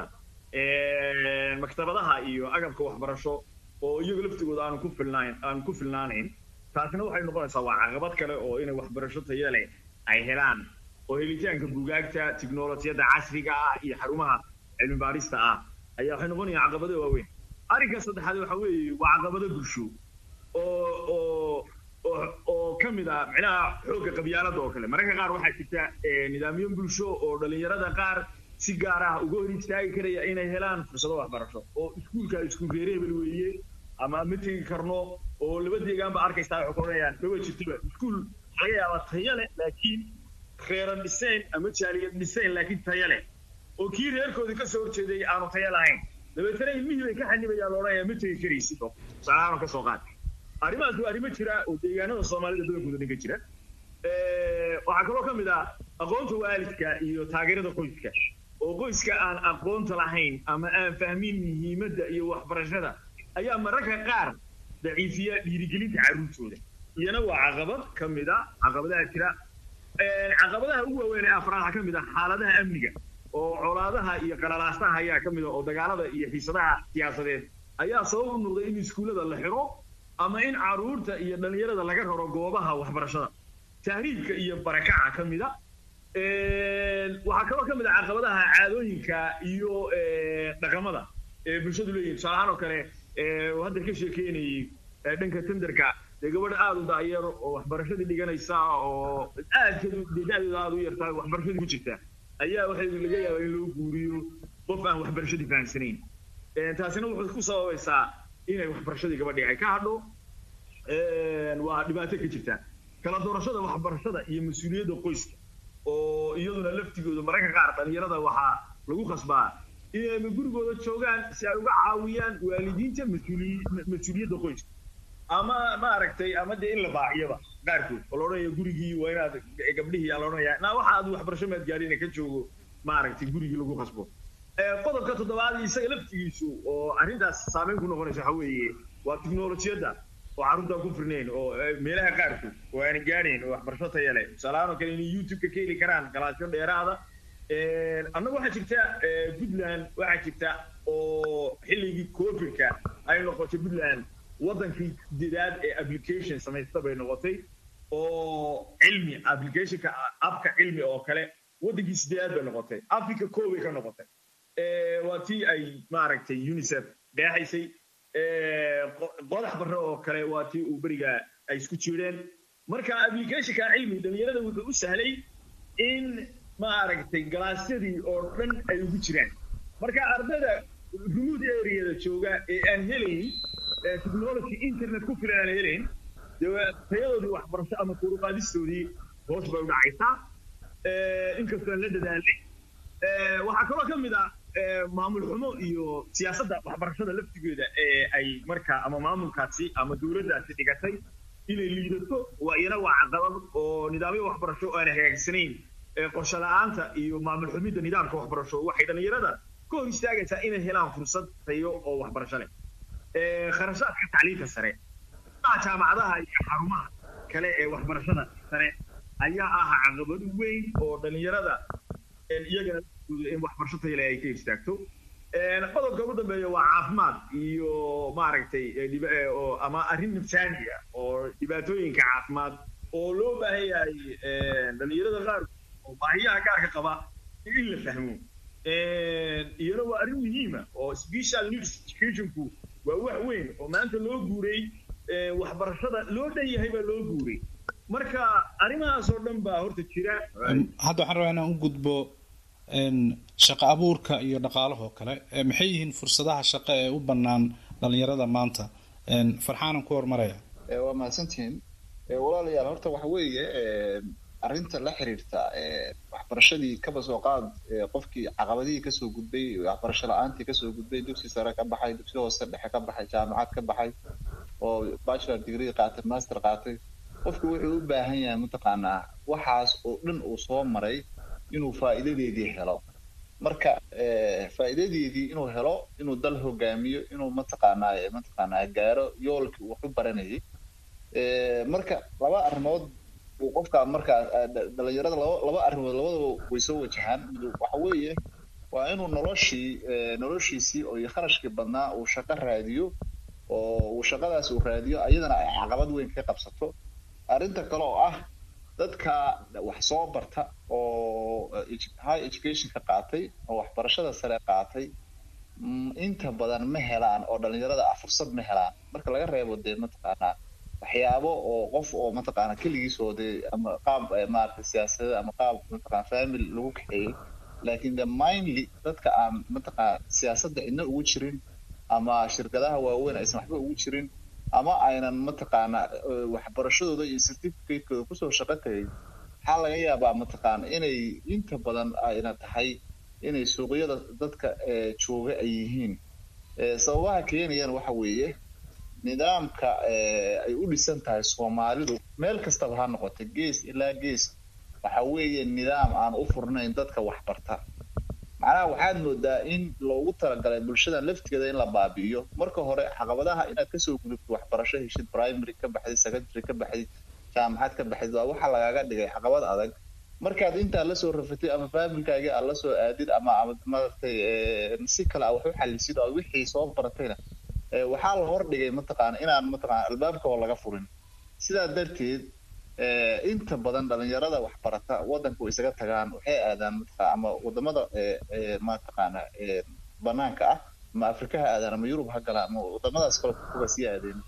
maktabadaha iyo agabka waxbarasho oo iyagu laftigooda aanu ku filnayn aanu ku filnaanayn taasina waxay noqonaysaa waa caqabad kale oo inay waxbarasho taya leh ay helaan oo helitaanka buugaagta tiknolojiyadda casriga ah iyo xarumaha cilmi baarista ah ayaa waxay noqonayaan caqabado waaweyn arrinka saddexaad waxa weeye waa caqabado bulsho oo oo oo oo ka mid ah micnaha xoogga qabyaalada oo kale mararka qaar waxaa jirta nidaamyo bulsho oo dhalinyarada qaar si gaar ah uga hor istaagi karaya inay helaan fursado waxbarasho oo iskuulka iskuul reereebel weeye ama ma tegi karno oo laba deegaanba arkaysaa waxay koranayaan maba jirtoba iskuul laga yaaba taya leh laakiin reeran dhisayn ama jaaliyad dhisayn laakiin taya leh oo kii reerkoodii kasoo horjeeday aanu taya lahayn dabeetana ilmihii bay ka xanibayaan loodhanaya ma tegi karaysid oo tusaalahaan ka soo qaad arrimahaas waa arrimo jira oo deegaanada soomaalida badankooda dhan ka jira waxaa kaloo ka mid ah aqoonta waalidka iyo taageerada qoyska oo qoyska aan aqoonta lahayn ama aan fahmin muhiimadda iyo waxbarashada ayaa mararka qaar daciifiya dhiirigelinta carruurtooda iyana waa caqabad ka mid a caqabadaha jira caqabadaha ugu waaweyn ee afraad waxaa ka mid ah xaaladaha amniga oo colaadaha iyo qalalaasaha ayaa ka mid ah oo dagaalada iyo xiisadaha siyaasadeed ayaa sabab u noqday in iskuullada la xiro ama in carruurta iyo dhalinyarada laga raro goobaha waxbarashada tahriibka iyo barakaca ka mid a waxaa kaloo ka mid ah caqabadaha caadooyinka iyo dhaqamada bulshadu leeyihin tusaale ahaan oo kale hadda ka sheekeynayay dhanka tenderka dee gabadha aada u daayar oo waxbarashadii dhiganaysa oo aad da-deeda aada u yartaa waxbarashadii ku jirta ayaa waxay laga yaabaa in loo guuriyo qof aan waxbarashadii fahamsanayn taasina wuxuu ku sababaysaa inay waxbarashadii gabadhii ay ka hadho waa dhibaato ka jirta kala doorashada waxbarashada iyo mas-uuliyadda qoyska oo iyaduna laftigooda mararka qaar dhalinyarada waxaa lagu khasbaa inay gurigooda joogaan si ay uga caawiyaan waalidiinta mas-uuliyadda qoyska ama maaragtay ama dee in la baaciyaba qaarkood oo la odhanaya gurigii waa inaad gabdhihii aa la odhanaya na waxa aad waxbarasho maad gaadhin ka joogo maaragtay gurigii lagu khasbo qodobka toddobaad isaga laftigiisu oo arrintaas saameyn ku noqonaysa waxa weeye waa tiknolojiyadda oo carruurtaan ku firnayn oo meelaha qaarkood oo aan gaadhayn oo waxbarasho taya leh tusaalahaan oo kale inay youtube-ka ka heli karaan galaasyo dheeraada annaga waxaa jirta puntland waxaa jirta oo xilligii covidka ay noqotay puntland waddankii dedaad ee application samaysta bay noqotay oo cilmi applicationka abka cilmi oo kale waddankii sideedaad bay noqotay africa koobay ka noqotay waa tii ay maaragtay unicef dheexaysay qodax barre oo kale waa tii uu beriga ay isku jiireen marka applicationka cilmi dhalinyarada wuxuu u sahlay in maaragtay galaasyadii oo dhan ay ugu jiraan marka ardayda remote areada jooga ee aan helayn technology internet ku filan aan helayn tayadoodii waxbarasho ama kuruqaadistoodii hoos bay u dhacaysaa inkastoo aan la dadaalay waxaa kaloo ka mid ah maamul xumo iyo siyaasadda waxbarashada laftigeeda ee ay markaa ama maamulkaasi ama dowladdaasi dhigatay inay liidato waa iyana waa caqabad oo nidaamyo waxbarasho oo aan hagaagsanayn qorshe la-aanta iyo maamul xumidda nidaamka waxbarasho waxay dhallinyarada ka hor istaagaysaa inay helaan fursad tayo oo waxbarasho leh kharashaadka tacliinta sare jaamacadaha iyo xarumaha kale ee waxbarashada sare ayaa ah caqabad weyn oo dhallinyarada iyagana in waxbarasho tayo leh ay ka istaagto qodobka ugu dambeeya waa caafimaad iyo maaragtay ama arrin nafsaani ah oo dhibaatooyinka caafimaad oo loo baahan yahay dhallinyarada qaar oo baahiyaha gaarka qaba in la fahmo iyana waa arrin muhiima oo special needs educationku waa wax weyn oo maanta loo guuray waxbarashada loo dhan yahay baa loo guuray marka arrimahaas oo dhan baa horta jira hadda waxaan rabaa inaan u gudbo shaqo abuurka iyo dhaqaalahoo kale maxay yihiin fursadaha shaqo ee u bannaan dhalinyarada maanta farxaanan ku hormaraya waa mahadsantihiin walaalayaal horta waxa weeye arrinta la xiriirta waxbarashadii kaba soo qaad qofkii caqabadihii kasoo gudbay waxbarasho la-aantii kasoo gudbay dugsi sare ka baxay dugsi hoose dhexe ka baxay jaamacad ka baxay oo bachelor degree qaatay master qaatay qofku wuxuu u baahan yahay mataqaanaa waxaas oo dhan uu soo maray inuu faa'iidadeedii helo marka faa'iidadeedii inuu helo inuu dal hogaamiyo inuu mataqaanaa mataqaanaa gaaro yoolkii uu wax u baranayay marka laba arrimood uu qofka markaa dhalinyarada laba laba arrimood labadaba way soo wajahaan waxa weeye waa inuu noloshii noloshiisii oo iyo kharashkii badnaa uu shaqo raadiyo oo uu shaqadaas uu raadiyo ayadana ay caqabad weyn ka qabsato arrinta kale oo ah dadka wax soo barta oo high education ka qaatay oo waxbarashada sare qaatay inta badan ma helaan oo dhalinyarada ah fursad ma helaan marka laga reebo dee mataqaanaa waxyaabo oo qof oo mataqaana keligiis oo dee ama qaab maaragtay siyaasadda ama qaab mataqaana family lagu kaxeeyey laakiin the mindly dadka aan mataqaana siyaasadda cidna ugu jirin ama shirkadaha waaweyn aysan waxba ugu jirin ama aynan mataqaana waxbarashadooda iyo certificate-kooda kusoo shaqo tagay waxaa laga yaabaa mataqaana inay inta badan ayna tahay inay suuqyada dadka jooga ay yihiin sababaha keenayana waxa weeye nidaamka ay u dhisan tahay soomaalidu meel kastaba ha noqotay gees ilaa gees waxa weeye nidaam aan u furnayn dadka waxbarta macnaha waxaad moodaa in loogu talagalay bulshadan laftigeeda in la baabi'iyo marka hore caqabadaha inaad kasoo gudubto waxbarasho heshid primary ka baxdid secondary ka baxdid jaamacad ka baxdid waa waxa lagaaga dhigay caqabad adag markaad intaa lasoo rafatid ama faamilkaagii aad lasoo aadid ama maaragtay si kale a wax u xalisid oo wixii soo baratayna waxaa la hordhigay mataqaana inaan mataqaana albaabka oo laga furin sidaa darteed inta badan dhalinyarada waxbarata waddanka way isaga tagaan waxay aadaan mataqaa ama wadamada mataqaana banaanka ah ama afrika ha aadaan ama yurub ha galaan ama wadamadaas kale kuga sii aadeen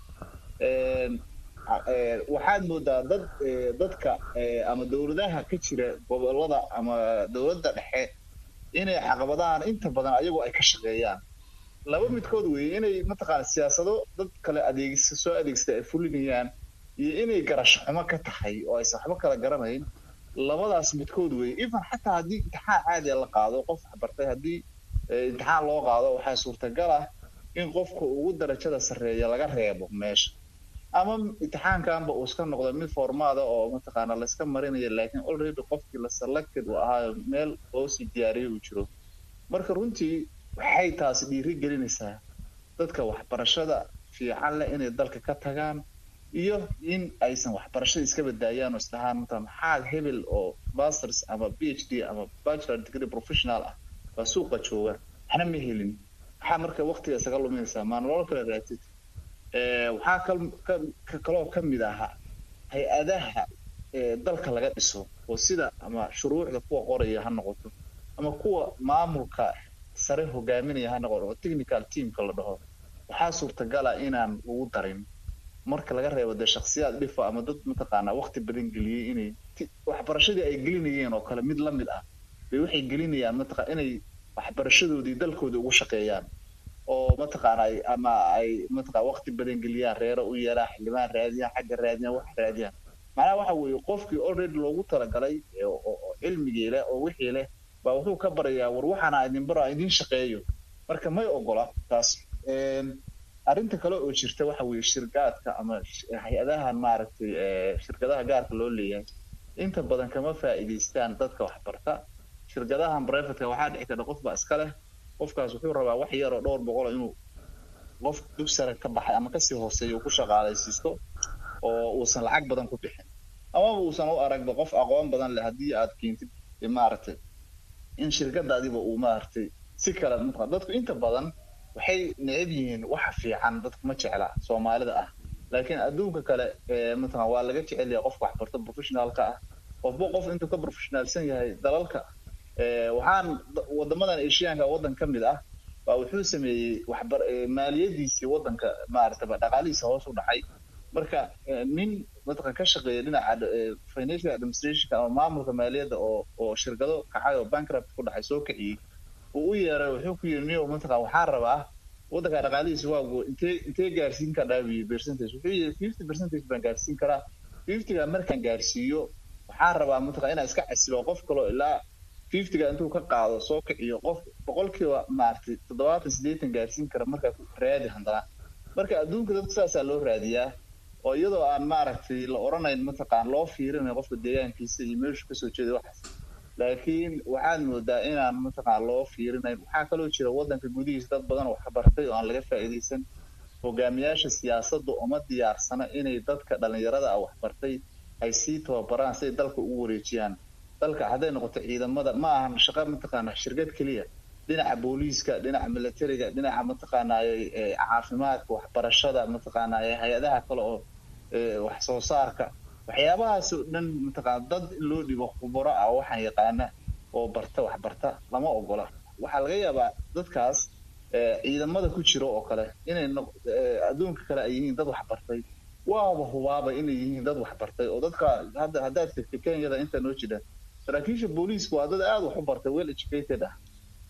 waxaad moodaa dad dadka ama dowladaha ka jira gobolada ama dowladda dhexe inay caqabadahan inta badan ayagu ay ka shaqeeyaan laba midkood weeye inay mataqaana siyaasado dad kale adeegsa soo adeegsata ay fulinayaan iyo inay garasho xumo ka tahay oo aysan waxba kala garanayn labadaas midkood weeye even xataa haddii imtixaan caadiya la qaado qof waxbartay haddii imtixaan loo qaado waxaa suurtagal ah in qofka ugu darajada sarreeya laga reebo meesha ama imtixaankanba uu iska noqdo mid formaada oo mataqaana layska marinayo laakiin already qofkii la selected uu ahaayo meel loo sii diyaariyay uu jiro marka runtii waxay taasi dhiiri gelinaysaa dadka waxbarashada fiican leh inay dalka ka tagaan iyo in aysan waxbarashada iska badaayaan oo isdhahaan mata maxaa hebel oo masters ama b h d ama bachelor degree professional ah baa suuqa jooga waxna ma helin maxaa marka waqtiga isaga luminaysaa maa nolol kale raatid waxaa kaloo ka mid ahaa hay-adaha dalka laga dhiso oo sida ama shuruucda kuwa qoraya ha noqoto ama kuwa maamulka sare hogaaminaya ha noqoto oo technical teamka la dhaho waxaa suurtagala inaan ugu darin marka laga reebo dee shaksiyaad dhifa ama dad mataqaanaa waqti badan geliyey inay waxbarashadii ay gelinayeen oo kale mid la mid ah bay waxay gelinayaan mataqa inay waxbarashadoodii dalkooda ugu shaqeeyaan oo mataqaana ama ay mataqa waqti badan geliyaan reero u yeelaan xildhibaan raadiyaan xagga raadiyaan wax raadiyaan macnaha waxa weeye qofkii already loogu talagalay oo cilmigii leh oo wixii leh baa wuxuu ka barayaa war waxaana idin baro idin shaqeeyo marka may ogola taas arrinta kale oo jirta waxa weeye shirgaadka ama hay-adahan maaragtay shirkadaha gaarka loo leeyahay inta badan kama faa'iidaystaan dadka waxbarta shirkadahan brevetka waxaa dhici karta qof baa iska leh qofkaas wuxuu rabaa wax yar oo dhowr boqol inuu qof dugsara ka baxay ama kasii hooseeya uu ku shaqaalaysiisto oo uusan lacag badan ku bixin amaba uusan u aragba qof aqoon badan leh haddii aad keentid maaragtay in shirkadaadiba uu maaragtay si kale mataa dadku inta badan waxay neceb yihiin waxa fiican dadku ma jecla soomaalida ah laakiin adduunka kale matala waa laga jecel yahay qofka waxbarta professionaalka ah qofba qof intuu ka professionaalsan yahay dalalka waxaan wadamadan asiyaanka waddan ka mid ah baa wuxuu sameeyey waxbar maaliyadiisii waddanka maaragtaba dhaqaalihiisa hoos u dhacay marka nin mataqan ka shaqeeya dhinaca financial administrationka ama maamulka maaliyadda oo oo shirkado kacay oo bankrupt ku dhacay soo kiciyey uu u yeeray wuxuu ku yiri niyo mataqan waxaan rabaa waddanka dhaqaalihiisa waagu intee intee gaarsiin karaa wiyi percentage wuxuu yiri fifty percentage baan gaarsiin karaa fiftyga markaan gaarsiiyo waxaan rabaa mataqan inaan iska casilo qof kaloo ilaa fiftyga intuu ka qaado soo kiciyo qof boqolkiiba maaragtay toddobaatan siddeetan gaarsiin kara markaa raadi haddana marka adduunka dadka saasaa loo raadiyaa oo iyadoo aan maaragtay la odhanayn mataqaan loo fiirinayo qofka deegaankiisa iyo meeshu kasoo jeeday waxaas laakiin waxaad moodaa inaan mataqaan loo fiirinayn waxaa kaloo jira waddanka gudihiisa dad badan wax bartay oo aan laga faa'iidaysan hogaamiyaasha siyaasadda uma diyaarsana inay dadka dhallinyarada ah waxbartay ay sii tababaraan si ay dalka ugu wareejiyaan dalka hadday noqoto ciidamada ma ahan shaqo mataqaana shirkad keliya dhinaca booliiska dhinaca militariga dhinaca mataqaanaaye caafimaadka waxbarashada mataqaanaaye hay-adaha kale oo wax soo saarka waxyaabahaas oo dhan mataqaana dad in loo dhigo khubaro ah waxaan yaqaana oo barta wax barta lama ogola waxaa laga yaabaa dadkaas ciidamada ku jira oo kale inay adduunka kale ay yihiin dad wax bartay waaba hubaaba inay yihiin dad wax bartay oo dadka hadda haddaad tegta kenyada inta noo jira saraakiisha booliisku waa dad aada wax u bartay well educated ah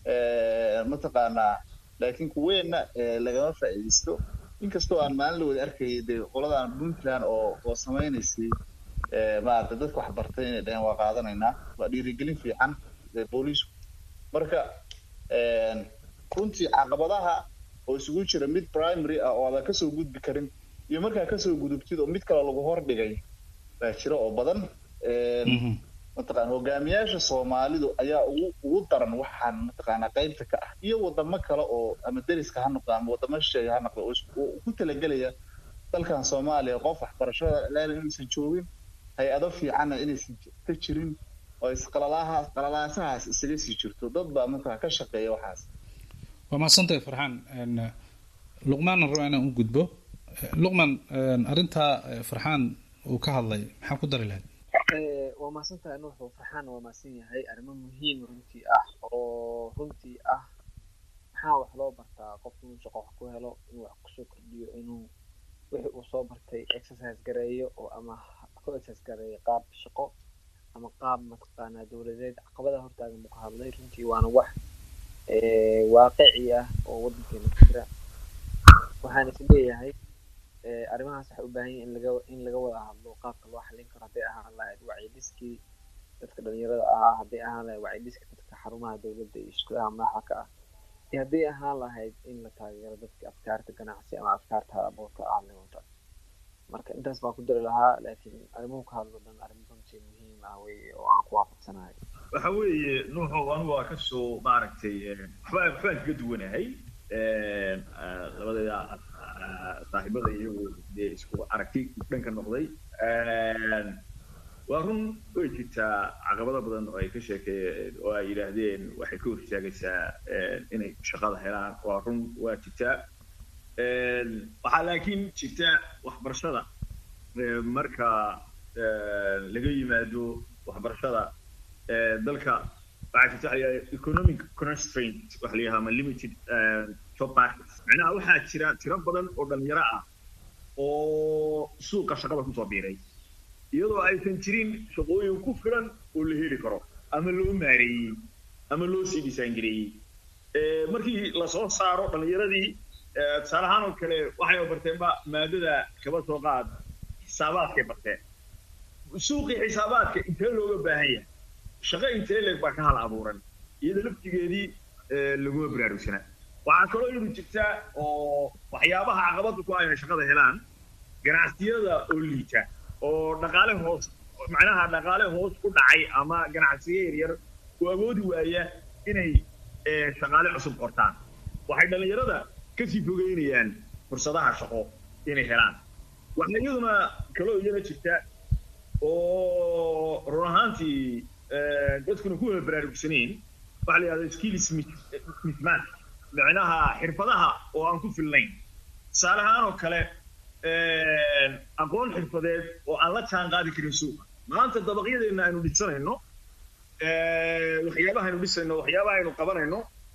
mataqaanaa laakiin kuweenna lagama faa'iidaysto inkastoo aan maalin la wada arkayay dee qoladan puntland oo oo samaynaysay maarata dadka wax bartay inay dhaheen waa qaadanaynaa waa dhiirigelin fiican booliisku marka runtii caqabadaha oo isugu jira mid primary ah oo aadan kasoo gudbi karin iyo markaa kasoo gudubtid oo mid kale lagu hordhigay baa jira oo badan mataqaan hogaamiyaasha soomaalidu ayaa ugu ugu daran waxaan mataqaanaa qaybta ka ah iyo wadamo kale oo ama deriska ha noqdo ama wadamo shisheeye ha noqdo oo ku talagelaya dalkan soomaaliya qof waxbarashada leela inaysan joogin hay-ado fiicanna inaysan ka jirin oo isqalalahaas qalalaasahaas isaga sii jirto dad baa mataqaa ka shaqeeya waxaas waa mahadsantahay farxaan luqmaanna rabaa inaan u gudbo luqman arrintaa farxaan uu ka hadlay maxaa ku dari lahayd waa mahadsantahay nuuxu farxaan waa mahadsan yahay arrimo muhiim runtii ah oo runtii ah maxaa wax loo bartaa qofku inuu shaqo wax ku helo inuu wax kusoo kordhiyo inuu wixii uu soo bartay exercise gareeyo oo ama ku exercise gareeyo qaab shaqo ama qaab mataqaanaa dowladeed caqabada hortaagan buu ka hadlay runtii waana wax waaqici ah oo waddankeena ku jira waxaan is leeyahay arrimahaas waxay u baahan yihin in laga in laga wada hadlo qaabka loo xallin karo hadday ahaan lahayd wacyidiskii dadka dhalinyarada ahaa hadday ahaan lahayd wacyidiska dadka xarumaha dowladda iyo iskuulaha madaxa ka ah iyo hadday ahaan lahayd in la taageero dadka afkaarta ganacsi ama afkaarta halabuurka ah le wata marka intaas baan ku dari lahaa laakiin arrimuhu ka hadlo dhan arrin runtii muhiim ah weye oo aan ku waafaqsanahay waxa weeye nuuxow anigu waa kasoo maaragtay waxba waxbaan kaga duwanahay labadeeda saaxiibada iyagu dee isku aragti dhanka noqday waa run way jirtaa caqabado badan oo ay ka sheekeeyeen oo ay yidhaahdeen waxay ka hortaagaysaa inay shaqada helaan waa run waa jirtaa waxaa laakiin jirta waxbarashada marka laga yimaado waxbarashada dalka waxaa jirta waxa la economic constraint waxa la yidhaha ama limited job markets macnaha waxaa jira tiro badan oo dhalinyaro ah oo suuqa shaqada kusoo biiray iyadoo aysan jirin shaqooyin ku filan oo la heli karo ama loo maareeyey ama loo sii disaangareeyey markii lasoo saaro dhalinyaradii tusaale ahaan oo kale waxay barteenba maadada kaba soo qaad xisaabaadkay barteen suuqii xisaabaadka intee looga baahan yahay shaqo intee leeg baa ka hal abuuran iyada laftigeedii laguma baraarugsana waxaa kaloo iyadu jirta oo waxyaabaha caqabada ku ah inay shaqada helaan ganacsiyada oo liita oo dhaqaale hoos macnaha dhaqaale hoos ku dhacay ama ganacsiyo yaryar oo awoodi waaya inay shaqaale cusub qortaan waxay dhallinyarada kasii fogeynayaan fursadaha shaqo inay helaan waxaa iyaduna kaloo iyana jirta oo run ahaantii dadkuna ku wada baraarugsanayn waxa la yidhahda skills mismatch micnaha xirfadaha oo aan ku filnayn tusaale ahaan oo kale aqoon xirfadeed oo aan la jaan qaadi karin suuqa maanta dabaqyadeena aynu dhisanayno waxyaabaha aynu dhisayno waxyaabaha aynu qabanayno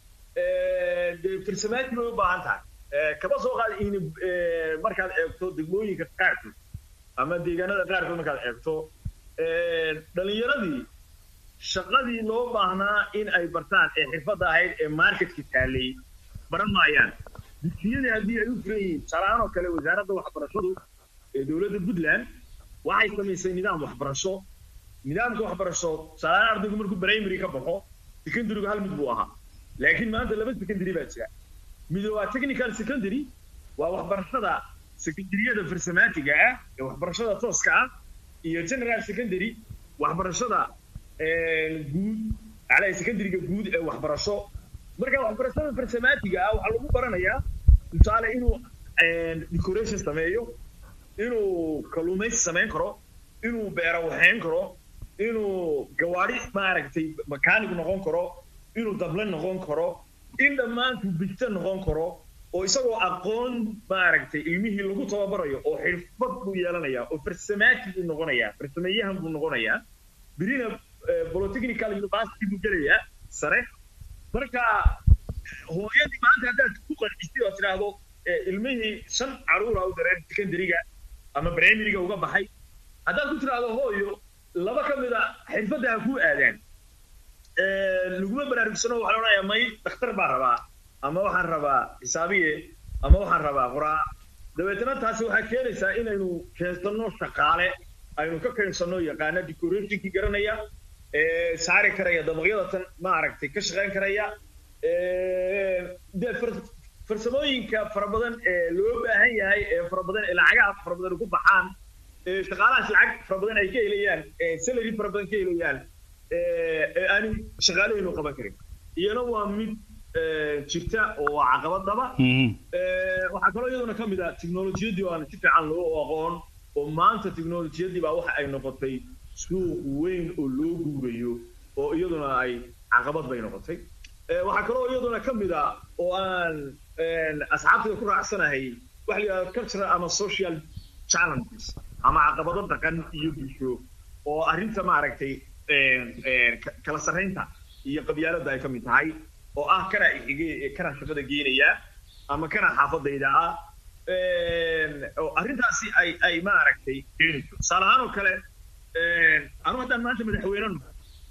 dee farsamaatii bay u baahan tahay kaba soo qaad in markaad eegto degmooyinka qaarkood ama deegaanada qaarkood markaad eegto dhalinyaradii shaqadii loo baahnaa in ay bartaan ee xirfadda ahayd ee marketka taalay baran maayaan dugsiyadii haddii ay u furan yihiin tusaalahaan oo kale wasaaradda waxbarashadu ee dowladda puntland waxay samaysay nidaam waxbarasho nidaamka waxbarasho tusaalahaan ardaygu markuu primary ka baxo secondarygu hal mid buu ahaa laakiin maanta laba secondary baa jira mid waa technical secondary waa waxbarashada secondaryada farsamaatiga ah ee waxbarashada tooska ah iyo general secondary waxbarashada guud ala secondaryga guud ee waxbarasho marka waxbarashada farsamaatiga ah waxaa lagu baranayaa tusaale inuu decoration sameeyo inuu kalluumaysi samayn karo inuu beero waxayn karo inuu gawaari maaragtay mechanic noqon karo inuu dable noqon karo in dhammaantu bigta noqon karo oo isagoo aqoon maaragtay ilmihii lagu tababarayo oo xirfad buu yeelanayaa oo farsamaati buu noqonayaa farsameeyahan buu noqonayaa birina polytechnical university buu gelayaa sare marka hooyadii maanta haddaad ku qancistay oo tidhaahdo ilmihii shan caruura u dareen secondaryga ama primaryga uga baxay haddaad ku tidhaahdo hooyo laba ka mid a xirfadda ha kuu aadaan laguma baraarugsano waxaa odhanayaa may dhakhtar baa rabaa ama waxaan rabaa xisaabiye ama waxaan rabaa qoraa dabeetana taasi waxaa keenaysaa inaynu keensanno shaqaale aynu ka keensanno yaqaana decorationkii garanaya saari karaya dabaqyada tan maaragtay ka shaqayn karaya dee farsamooyinka fara badan ee loo baahan yahay ee fara badan ee lacagaha fara badan ku baxaan shaqaalahaas lacag fara badan ay ka helayaan salary fara badan ka helayaan ee aanu shaqaalahaynu qaban karin iyana waa mid jirta oo waa caqabadaba waxaa kaloo iyaduna ka mid ah technolojiyadii oo aan si fiican loo aqoon oo maanta technolojiyadii baa waxa ay noqotay suuq weyn oo loo guurayo oo iyaduna ay caqabad bay noqotay waxaa kaloo iyaduna ka mid ah oo aan asxaabtida ku raacsanahay waxa la yidhahda cultural ama social challenges ama caqabado dhaqan iyo bulsho oo arrinta maaragtay kala sarraynta iyo qabyaaladda ay ka mid tahay oo ah kana ixige kana shaqada geenaya ama kana xaafadayda ah oo arrintaasi ay ay maaragtay keenayso tusaale ahaan oo kale anu haddaan maanta madaxweyne noqo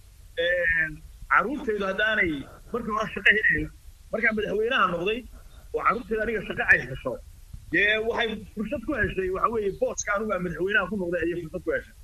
carruurtaydu haddaanay markii hore shaqo helayn markaan madaxweynaha noqday oo carruurtayda aniga shaqo ay hesho dee waxay fursad ku heshay waxa weeye booska anigu aan madaxweynaha ku noqday ayay fursad ku heshay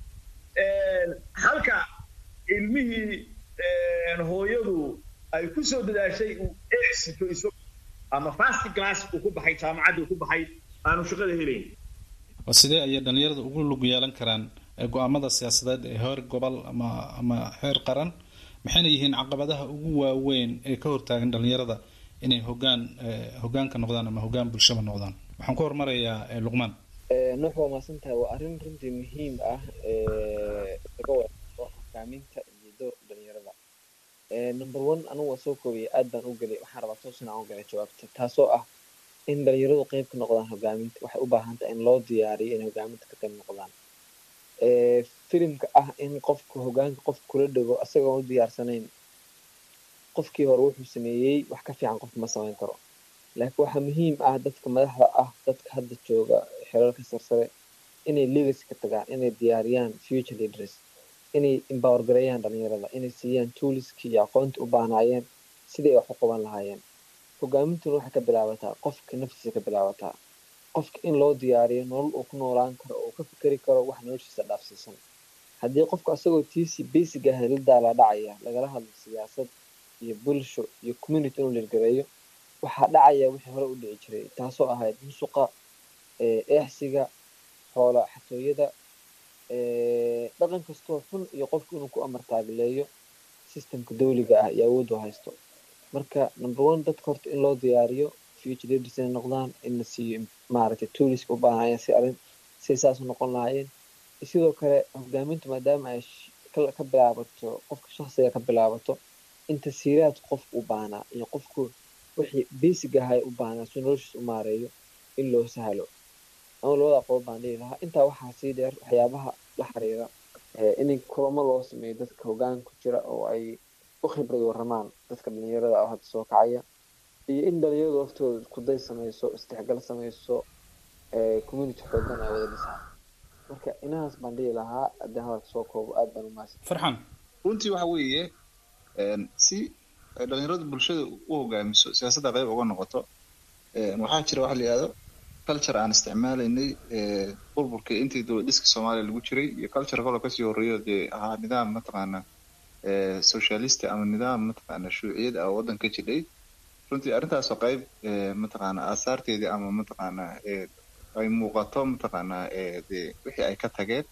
halka ilmihii hooyadu ay ku soo dadaashay uu exito iso ama fast class uu ku baxay jaamacaddii ku baxay aanu shaqada helayn oo sidee ayay dhalinyarada ugu lug yeelan karaan go-aamada siyaasadeed ee heer gobol ama ama heer qaran maxayna yihiin caqabadaha ugu waaweyn ee ka hortaagan dhalinyarada inay hogaan hogaanka noqdaan ama hogaan bulshaba noqdaan waxaan ku hormarayaa luqmaan nuux waa maasantahay waa arrin runtii muhiim ah laga wado hogaaminta iyo doorka dhalinyarada number one anigu waa soo koobiyay aad baan u gelay waxaan rabaa toosina aan u galay jawaabta taasoo ah in dhalinyaradu qeyb ka noqdaan hogaaminta waxay u baahan tahay in loo diyaariyo inay hogaaminta ka qayb noqdaan filimka ah in qofka hogaanka qofka kula dhego asagoo u diyaarsanayn qofkii hore wuxuu sameeyey wax ka fiican qofka ma samayn karo laakiin waxaa muhiim ah dadka madaxda ah dadka hadda jooga xeerarka sarsare inay legacy ka tagaan inay diyaariyaan future leaders inay empower gareeyaan dhalinyarada inay siiyaan tooliskii iyo aqoonta u baahnaayeen sidai ay wax u qaban lahaayeen hogaamintuna waxay ka bilaabataa qofka naftiisa ka bilaabataa qofka in loo diyaariyo nolol uu ku noolaan karo oo ka fikeri karo wax noloshiisa dhaafsiisan haddii qofka asagoo tiisi basic ah la daalaa dhacaya lagala hadlo siyaasad iyo bulsho iyo community inuu lirgareeyo waxaa dhacaya wixii hore u dhici jiray taasoo ahayd musuqa eexsiga xoola xatooyada dhaqan kastoo xun iyo qofku inuu ku amar taabileeyo systemka dawliga ah iyo awooddu haysto marka number one dadka horta in loo diyaariyo future leaders inay noqdaan in la siiyo maaragtay tooliska u baahanayeen si arrin si saas u noqon lahaayeen sidoo kale hogaamintu maadaama ay ka bilaabato qofka shakhsiga ka bilaabato in tasiiraadka qofku u baahnaa iyo qofku wixii basic ahay u baahnaa si noloshiis u maareeyo in loo sahlo ama labada aqoon baan dhihi lahaa intaa waxaa sii dheer waxyaabaha la xiriira in kulamo loo sameeyo dadka hogaanka ku jira oo ay u khibrad waramaan dadka dhalinyarada oo hadda soo kacaya iyo in dhalinyaradu waftooda iskuday samayso isdhexgal samayso community xoogan ay wada dhisaan marka inahaas baan dhihi lahaa haddii hadalka soo koobo aad baan umahadsan farxan runtii waxa weeye si ay dhalinyaradu bulshada u hogaamiso siyaasadda qayb uga noqoto waxaa jira waxa la yihahdo culture aan isticmaalaynay burburka intii dowlad dhiska soomaaliya lagu jiray iyo culture kaloo kasii horreeyo dee ahaa nidaam mataqaana socialist ama nidaam mataqaana shuuciyad ah oo waddanka jidhay runtii arrintaasoo qayb mataqaana aasaarteedii ama mataqaana ay muuqato mataqaana dee wixii ay ka tageen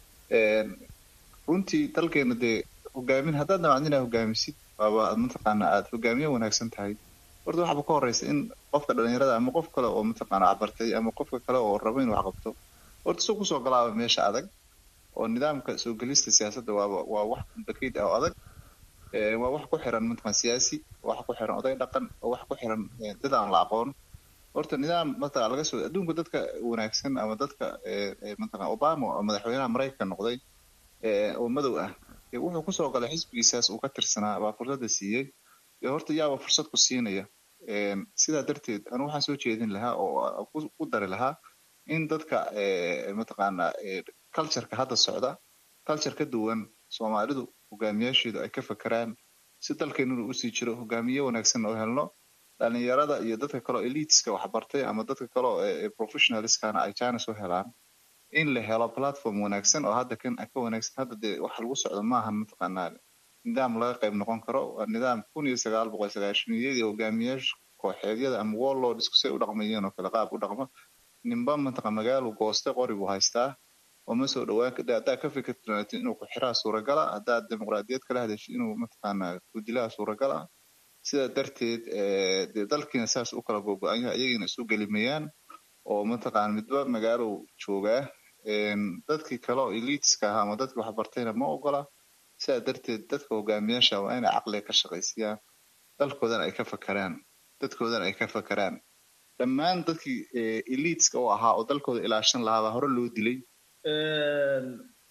runtii dalkeena dee hogaamin haddaad damacdin inaad hogaamisid waaba mataqaana aad hogaamiye wanaagsan tahay horta waxaba ka horeysa in qofka dhalinyarada ama qof kale oo mataqaana cabartay ama qofka kale oo rabo inuu wax qabto horta soo kusoo galaaba meesha adag oo nidaamka soo gelista siyaasadda waaba waa wax complicated ah oo adag waa wax ku xiran mataqan siyaasi wax ku xiran oday dhaqan oo wax ku xiran dad aan la aqoon horta nidaam mataqan laga soo adduunka dadka wanaagsan ama dadka mataqan obama oo madaxweynaha maraykanka noqday oo madow ah wuxuu kusoo galay xisbigiisaas uu ka tirsanaa baa fursadda siiyey horta yaaba fursad ku siinaya sidaa darteed anu waxaan soo jeedin lahaa oo ku dari lahaa in dadka mataqaana cultureka hadda socda culture ka duwan soomaalidu hogaamiyaasheedu ay ka fakeraan si dalkeenuna usii jiro hogaamiye wanaagsan oo helno dhalinyarada iyo dadka kaleo eliteska waxbartay ama dadka kaleo professionalskana ay china soo helaan in la helo platform wanaagsan oo hadda kan ka wanaagsan hadda dee waxa lagu socdo maaha mataqaanaa nidaam laga qayb noqon karo waa nidaam kun iyo sagaal boqol sagaashaniyadii hogaamiyaasha kooxeedyada ama warlords say u dhaqmayeen oo kale qaab u dhaqmo ninba mataqa magaalu gooste qori buu haystaa oo ma soo dhawaan haddaa ka fikirtid inuu ku-xiraa suuragala haddaad dimuqraadiyad kala hadashid inuu mataqaanaa kudilaha suuragala sidaa darteed dee dalkiina saas u kala gogo-an yahay ayagiina isu gelimayaan oo mataqaana midba magaalow joogaa dadkii kale oo eliteska ahaa ama dadkii waxbartayna ma ogola sidaa darteed dadka hogaamiyaasha waa inay caqliga ka shaqaysiyaan dalkoodan ay ka fakeraan dadkoodan ay ka fakeraan dhammaan dadkii eliteska oo ahaa oo dalkooda ilaashan lahaa baa hore loo dilay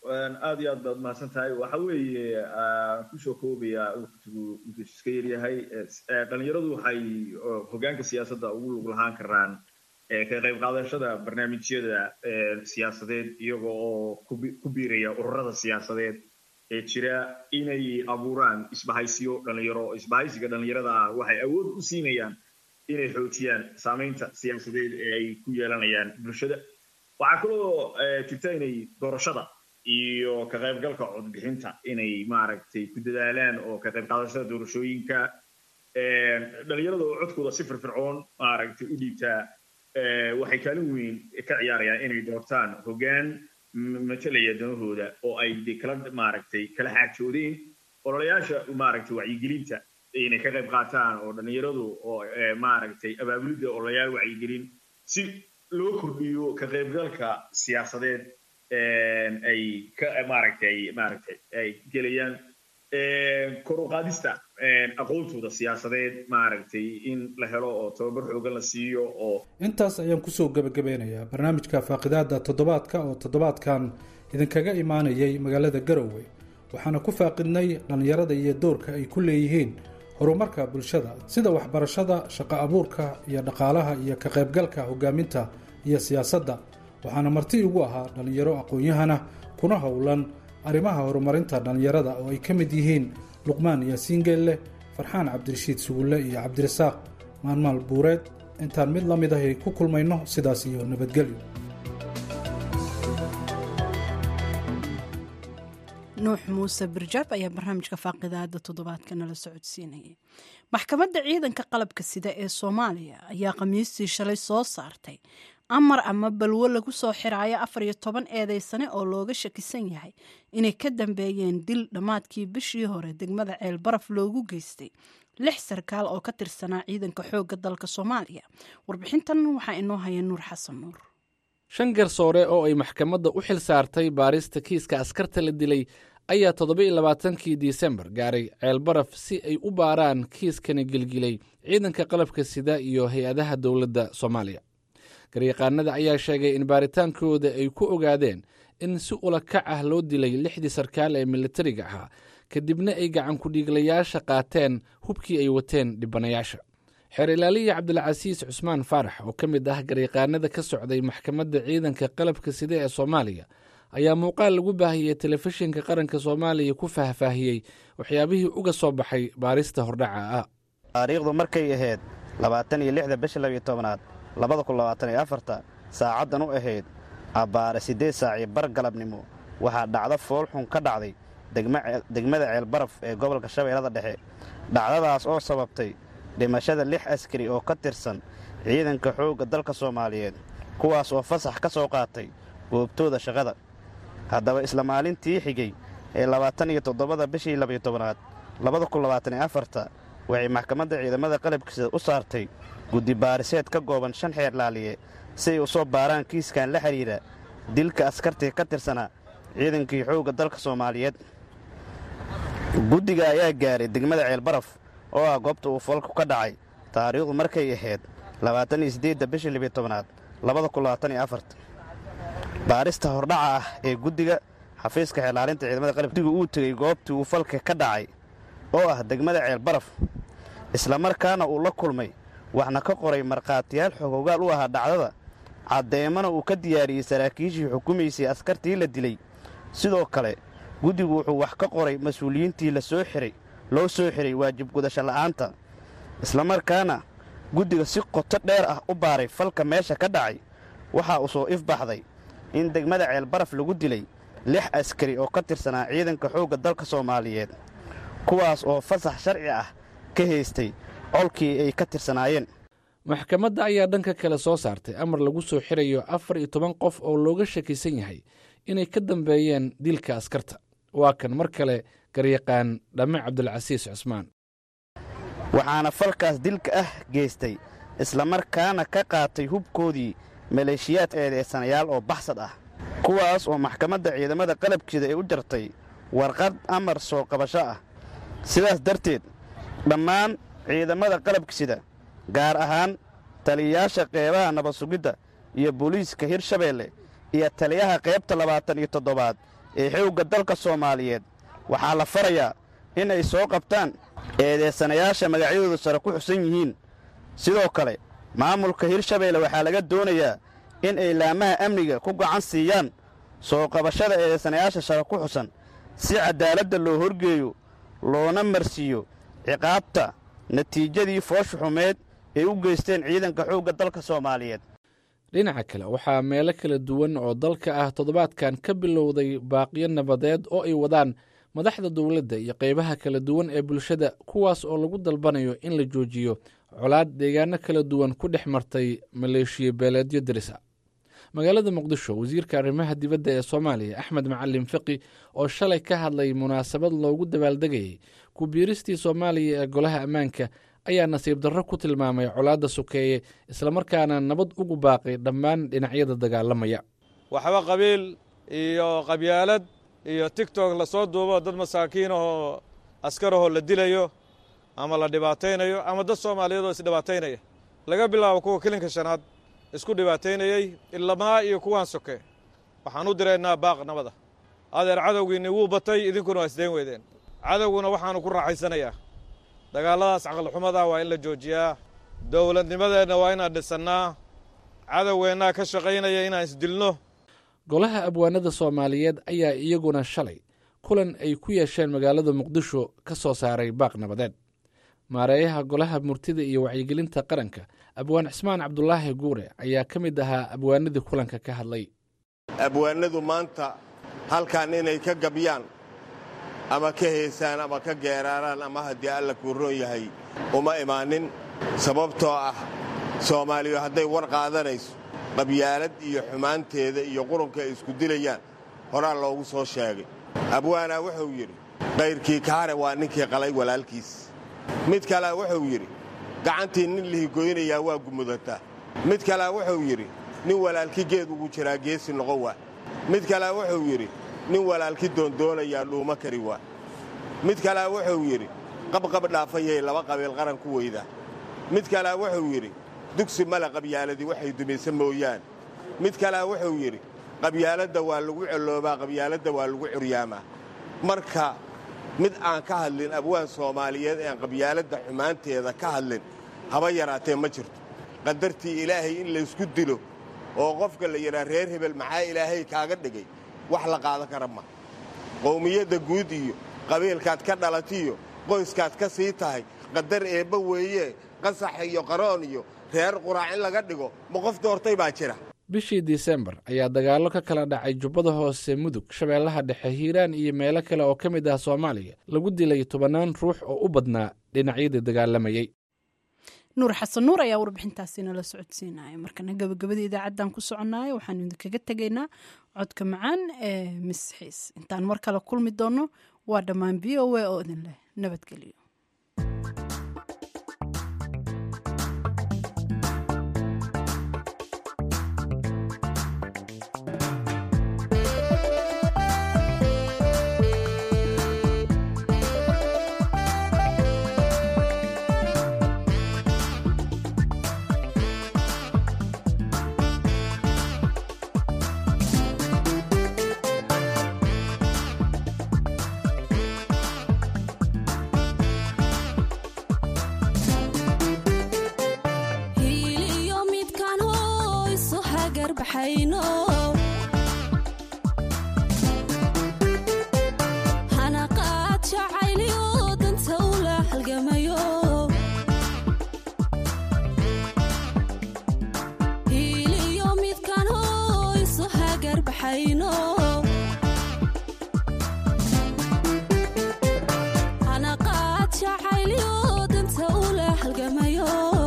aad iyo aad baad mahadsan tahay waxa weeye kusoo koobaya waqtigu intuu iska yaryahay dhalinyaradu waxay hogaanka siyaasadda ugu lug lahaan karaan ka qayb qaadashada barnaamijyada siyaasadeed iyaga oo ku biiraya ururada siyaasadeed ee jira inay abuuraan isbahaysiyo dhalinyaro isbahaysiga dhalinyarada ah waxay awood u siinayaan inay xoojiyaan saamaynta siyaasadeed ee ay ku yeelanayaan bulshada waxaa kaloo jirta inay doorashada iyo ka qaybgalka codbixinta inay maaragtay ku dadaalaan oo ka qayb qaadashada doorashooyinka dhalinyarada oo codkooda si firfircoon maaragtay u dhiibtaa waxay kaalin weyn ka ciyaarayaan inay doortaan hoggaan matalaya danahooda oo ay de kala maaragtay kala xaajoodeen ololayaasha maaragtay wacyigelinta inay ka qayb qaataan oo dhalinyaradu oo maaragtay abaabulidda ololayaal wacyigelin si loo kordhiyo ka qaybgalka siyaasadeed ay ka maaragtay maaragtay ay gelayaan kor u qaadista aqoontooda siyaasadeed maaragtay in la helo oo tababar xoogan la siiyo oo intaas ayaan kusoo gebagabeynayaa barnaamijka faaqidaada toddobaadka oo toddobaadkan idinkaga imaanayay magaalada garowe waxaana ku faaqidnay dhallinyarada iyo doorka ay ku leeyihiin horumarka bulshada sida waxbarashada shaqo abuurka iyo dhaqaalaha iyo ka qaybgalka hogaaminta iyo siyaasadda waxaana marti igu ahaa dhallinyaro aqoon-yahana kuna howlan arrimaha horumarinta dhallinyarada oo ay ka mid yihiin luqmaan yaasiin geelle farxaan cabdirashiid sugulle iyo cabdirasaaq maalmaal buureed intaan mid la mid ahay ku kulmayno sidaas iyo nabadgelyo nuux muuse birjaab ayaa barnaamijka faaqidaada toddobaadka nala socodsiinayay maxkamadda ciidanka qalabka sida ee soomaaliya ayaa khamiistii shalay soo saartay amar ama balwo lagu soo xiraayo afar iyo toban eedeysane oo looga shakisan yahay inay ka dambeeyeen dil dhammaadkii bishii hore degmada ceel baraf loogu geystay lix sarkaal oo ka tirsanaa ciidanka xoogga dalka soomaaliya warbixintan waxaa inoo haya nuur xasan nuur shan garsoore oo ay maxkamadda u xil saartay baarista kiiska askarta la dilay ayaa toddoba-iyo labaatankii disembar gaaray ceelbaraf si ay u baaraan kiiskani gilgilay ciidanka qalabka sida iyo hay-adaha dowladda soomaaliya garyaqaanada ayaa sheegay in baaritaankooda ay ku ogaadeen in si ula kac ah loo dilay lixdii sarkaal ee militariga ahaa kadibna ay gacankudhiiglayaasha qaateen hubkii ay wateen dhibanayaasha xeer ilaaliya cabdilcasiis cusmaan faarax oo ka mid ah garyaqaanada ka socday maxkamadda ciidanka qalabka sida ee soomaaliya ayaa muuqaal lagu baahiyey telefishinka qaranka soomaaliya ku faahfaahiyey waxyaabihii uga soo baxay baarista hordhaca ah taariikhdu markay ahayd labaatan iyo lixda bisha labiyo tobanaad labada kun labaatan iyo afarta saacaddan u ahayd abbaare siddeed saaci bar galabnimo waxaa dhacdo foolxun ka dhacday degmada ceelbaraf ee gobolka shabeellada dhexe dhacdadaas oo sababtay dhimashada lix askari oo ka tirsan ciidanka xoogga dalka soomaaliyeed kuwaas oo fasax ka soo qaatay goobtooda shaqada haddaba isla maalintii xigay ee labaatan iyo toddobada bishii labiyo tobanaad labada kun labaatan iyo afarta waxay maxkamadda ciidamada qalabkiisa u saartay guddi baariseed ka gooban shan xeer laaliye si ay u soo baaraan kiiskan la xidhiidha dilka askartii ka tirsanaa ciidankii xoogga dalka soomaaliyeed guddiga ayaa gaaray degmada ceelbaraf oo ah goobta uu falku ka dhacay taariikhdu markay ahayd labaatan iyo siddeedda bishii libiyo tobanaad labada kun labaatan iyo afarta baarista hordhaca ah ee guddiga xafiiska xeelaalinta ciidamada qalabdigu uu tegey goobtii uu falka ka dhacay oo ah degmada ceelbaraf islamarkaana uu la kulmay waxna ka qoray markhaatiyaal xogogaal u ahaa dhacdada caddeemana uu ka diyaariyey saraakiishii xukumaysay askartii la dilay sidoo kale guddigu wuxuu wax ka qoray mas-uuliyiintii la soo xiray loo soo xiray waajib gudasho la'aanta islamarkaana guddiga si qoto dheer ah u baaray falka meesha ka dhacay waxaa uu soo ifbaxday in degmada ceelbaraf lagu dilay lix askari oo ka tirsanaa ciidanka xoogga dalka soomaaliyeed kuwaas oo fasax sharci ah ka haystay colkii ay ka tirsanaayeen maxkamadda ayaa dhanka kale soo saartay amar lagu soo xirayo afar iyo toban qof oo looga shakisan yahay inay ka dambeeyeen dilka askarta waa kan mar kale garyaqaan dhamme cabdulcasiis cusmaan waxaana falkaas dilka ah geystay islamarkaana ka qaatay hubkoodii maleeshiyaad eedeysanayaal oo baxsad ah kuwaas oo maxkamadda ciidamada qalabkeeda ay u jartay warqad amar soo qabasho ah sidaas darteed dhammaan ciidamada qalabkisida gaar ahaan taliyayaasha qeybaha nabad sugidda iyo booliiska hirshabeelle iyo taliyaha qaybta labaatan iyo toddobaad ee xoogga dalka soomaaliyeed waxaa la farayaa in ay soo qabtaan eedeysanayaasha magacyadoodu sare ku xusan yihiin sidoo kale maamulka hirshabeelle waxaa laga doonayaa in ay laamaha amniga ku gacan siiyaan soo qabashada eedeysanayaasha sare ku xusan si caddaaladda loo horgeeyo loona marsiiyo ciqaabta natiijadii foosha xumeed ay u geysteen ciidanka xoogga dalka soomaaliyeed dhinaca kale waxaa meelo kala duwan oo dalka ah toddobaadkan ka bilowday baaqiyo nabadeed oo ay wadaan madaxda dowladda iyo qaybaha kala duwan ee bulshada kuwaas oo lagu dalbanayo in la joojiyo colaad deegaano kala duwan ku dhex martay maleeshiya beeleedyo dirisa magaalada muqdisho wasiirka arrimaha dibadda ee soomaaliya axmed macalin fiqi oo shalay ka hadlay munaasabad loogu dabaaldegayay ku biiristii soomaaliya ee golaha ammaanka ayaa nasiib darro ku tilmaamay colaadda sokeeye islamarkaana nabad ugu baaqay dhammaan dhinacyada dagaalamaya waxba qabiil iyo qabyaalad iyo tigtok lasoo duubo dad masaakiin ahoo askarahoo la dilayo ama la dhibaataynayo ama dad soomaaliyeed oo isdhibaataynaya laga bilaabo kuwa kilinka shanaad isku dhibaataynayey ilamaa iyo kuwaan soke waxaan u diraynaa baaq nabada adeer cadowgiinni wuu batay idinkuna waa isdayn weydeen cadowguna waxaannu ku raaxaysanayaa dagaalladaas caqlixumadaa waa in la joojiyaa dowladnimadeenna waa inaan dhisannaa cadowgeennaa ka shaqaynaya inaan isdilno golaha abwaanada soomaaliyeed ayaa iyaguna shalay kulan ay ku yeesheen magaalada muqdisho ka soo saaray baaq nabadeed maareeyaha golaha murtida iyo wacyigelinta qaranka abwaan cismaan cabdulaahi guure ayaa ka mid ahaa abwaanadii kulanka ka hadlay abwaanadu maanta halkan inay ka gabyaan ama ka heesaan ama ka geeraaraan ama haddii alla kuu roon yahay uma imaanin sababtoo ah soomaaliyu hadday war qaadanayso qabyaalad iyo xumaanteeda iyo qurunka ay isku dilayaan horaa loogu soo sheegay abwaanaa wuxuu yidhi kayrkii kaare waa ninkii qalay walaalkiis mid kalea wuxuu yidhi gacantii nin lihigoynayaa waa gumudataa mid kalea wuxuu yidhi nin walaalki geed ugu jiraa geesi noqon waa mid kalea wuxuu yidhi nin walaalki doondoonayaa dhuuma kari waa mid kalea wuxuu yidhi qabqab dhaafayay laba qabiil qaran ku weydaa mid kalea wuxuu yidhi dugsi male qabyaaladii waxay dumaysa mooyaan mid kalea wuxuu yidhi qabyaaladda waa lagu celoobaa qabyaaladda waa lagu curyaamaa marka mid aan ka hadlin abwaan soomaaliyeed ean qabyaaladda xumaanteeda ka hadlin haba yaraatee ma jirto qadartii ilaahay in laysku dilo oo qofka la yidhaa reer hebel maxaa ilaahay kaaga dhigay wax la qaadan kara ma qowmiyadda guud iyo qabiilkaad ka dhalatiyo qoyskaad ka sii tahay qadar eebba weeye qasax iyo qaroon iyo reer quraac in laga dhigo ma qof doortay baa jira bishii disembar ayaa dagaallo ka kala dhacay jubbada hoose mudug shabeellaha dhexe hiiraan iyo meelo kale oo ka mid ah soomaaliya lagu dilay tobannaan ruux oo u badnaa dhinacyadii dagaalamayey nuur xasan nuur ayaa warbixintaasi nala socodsiinaya markana gabagabada idaacaddan ku soconaayo waxaanu idinkaga tegaynaa codka macaan ee misxiis intaan mar kale kulmi doonno waa dhammaan v o a oo idin leh nabadgelyo anaqaad jacayliyo danta ula halgamayo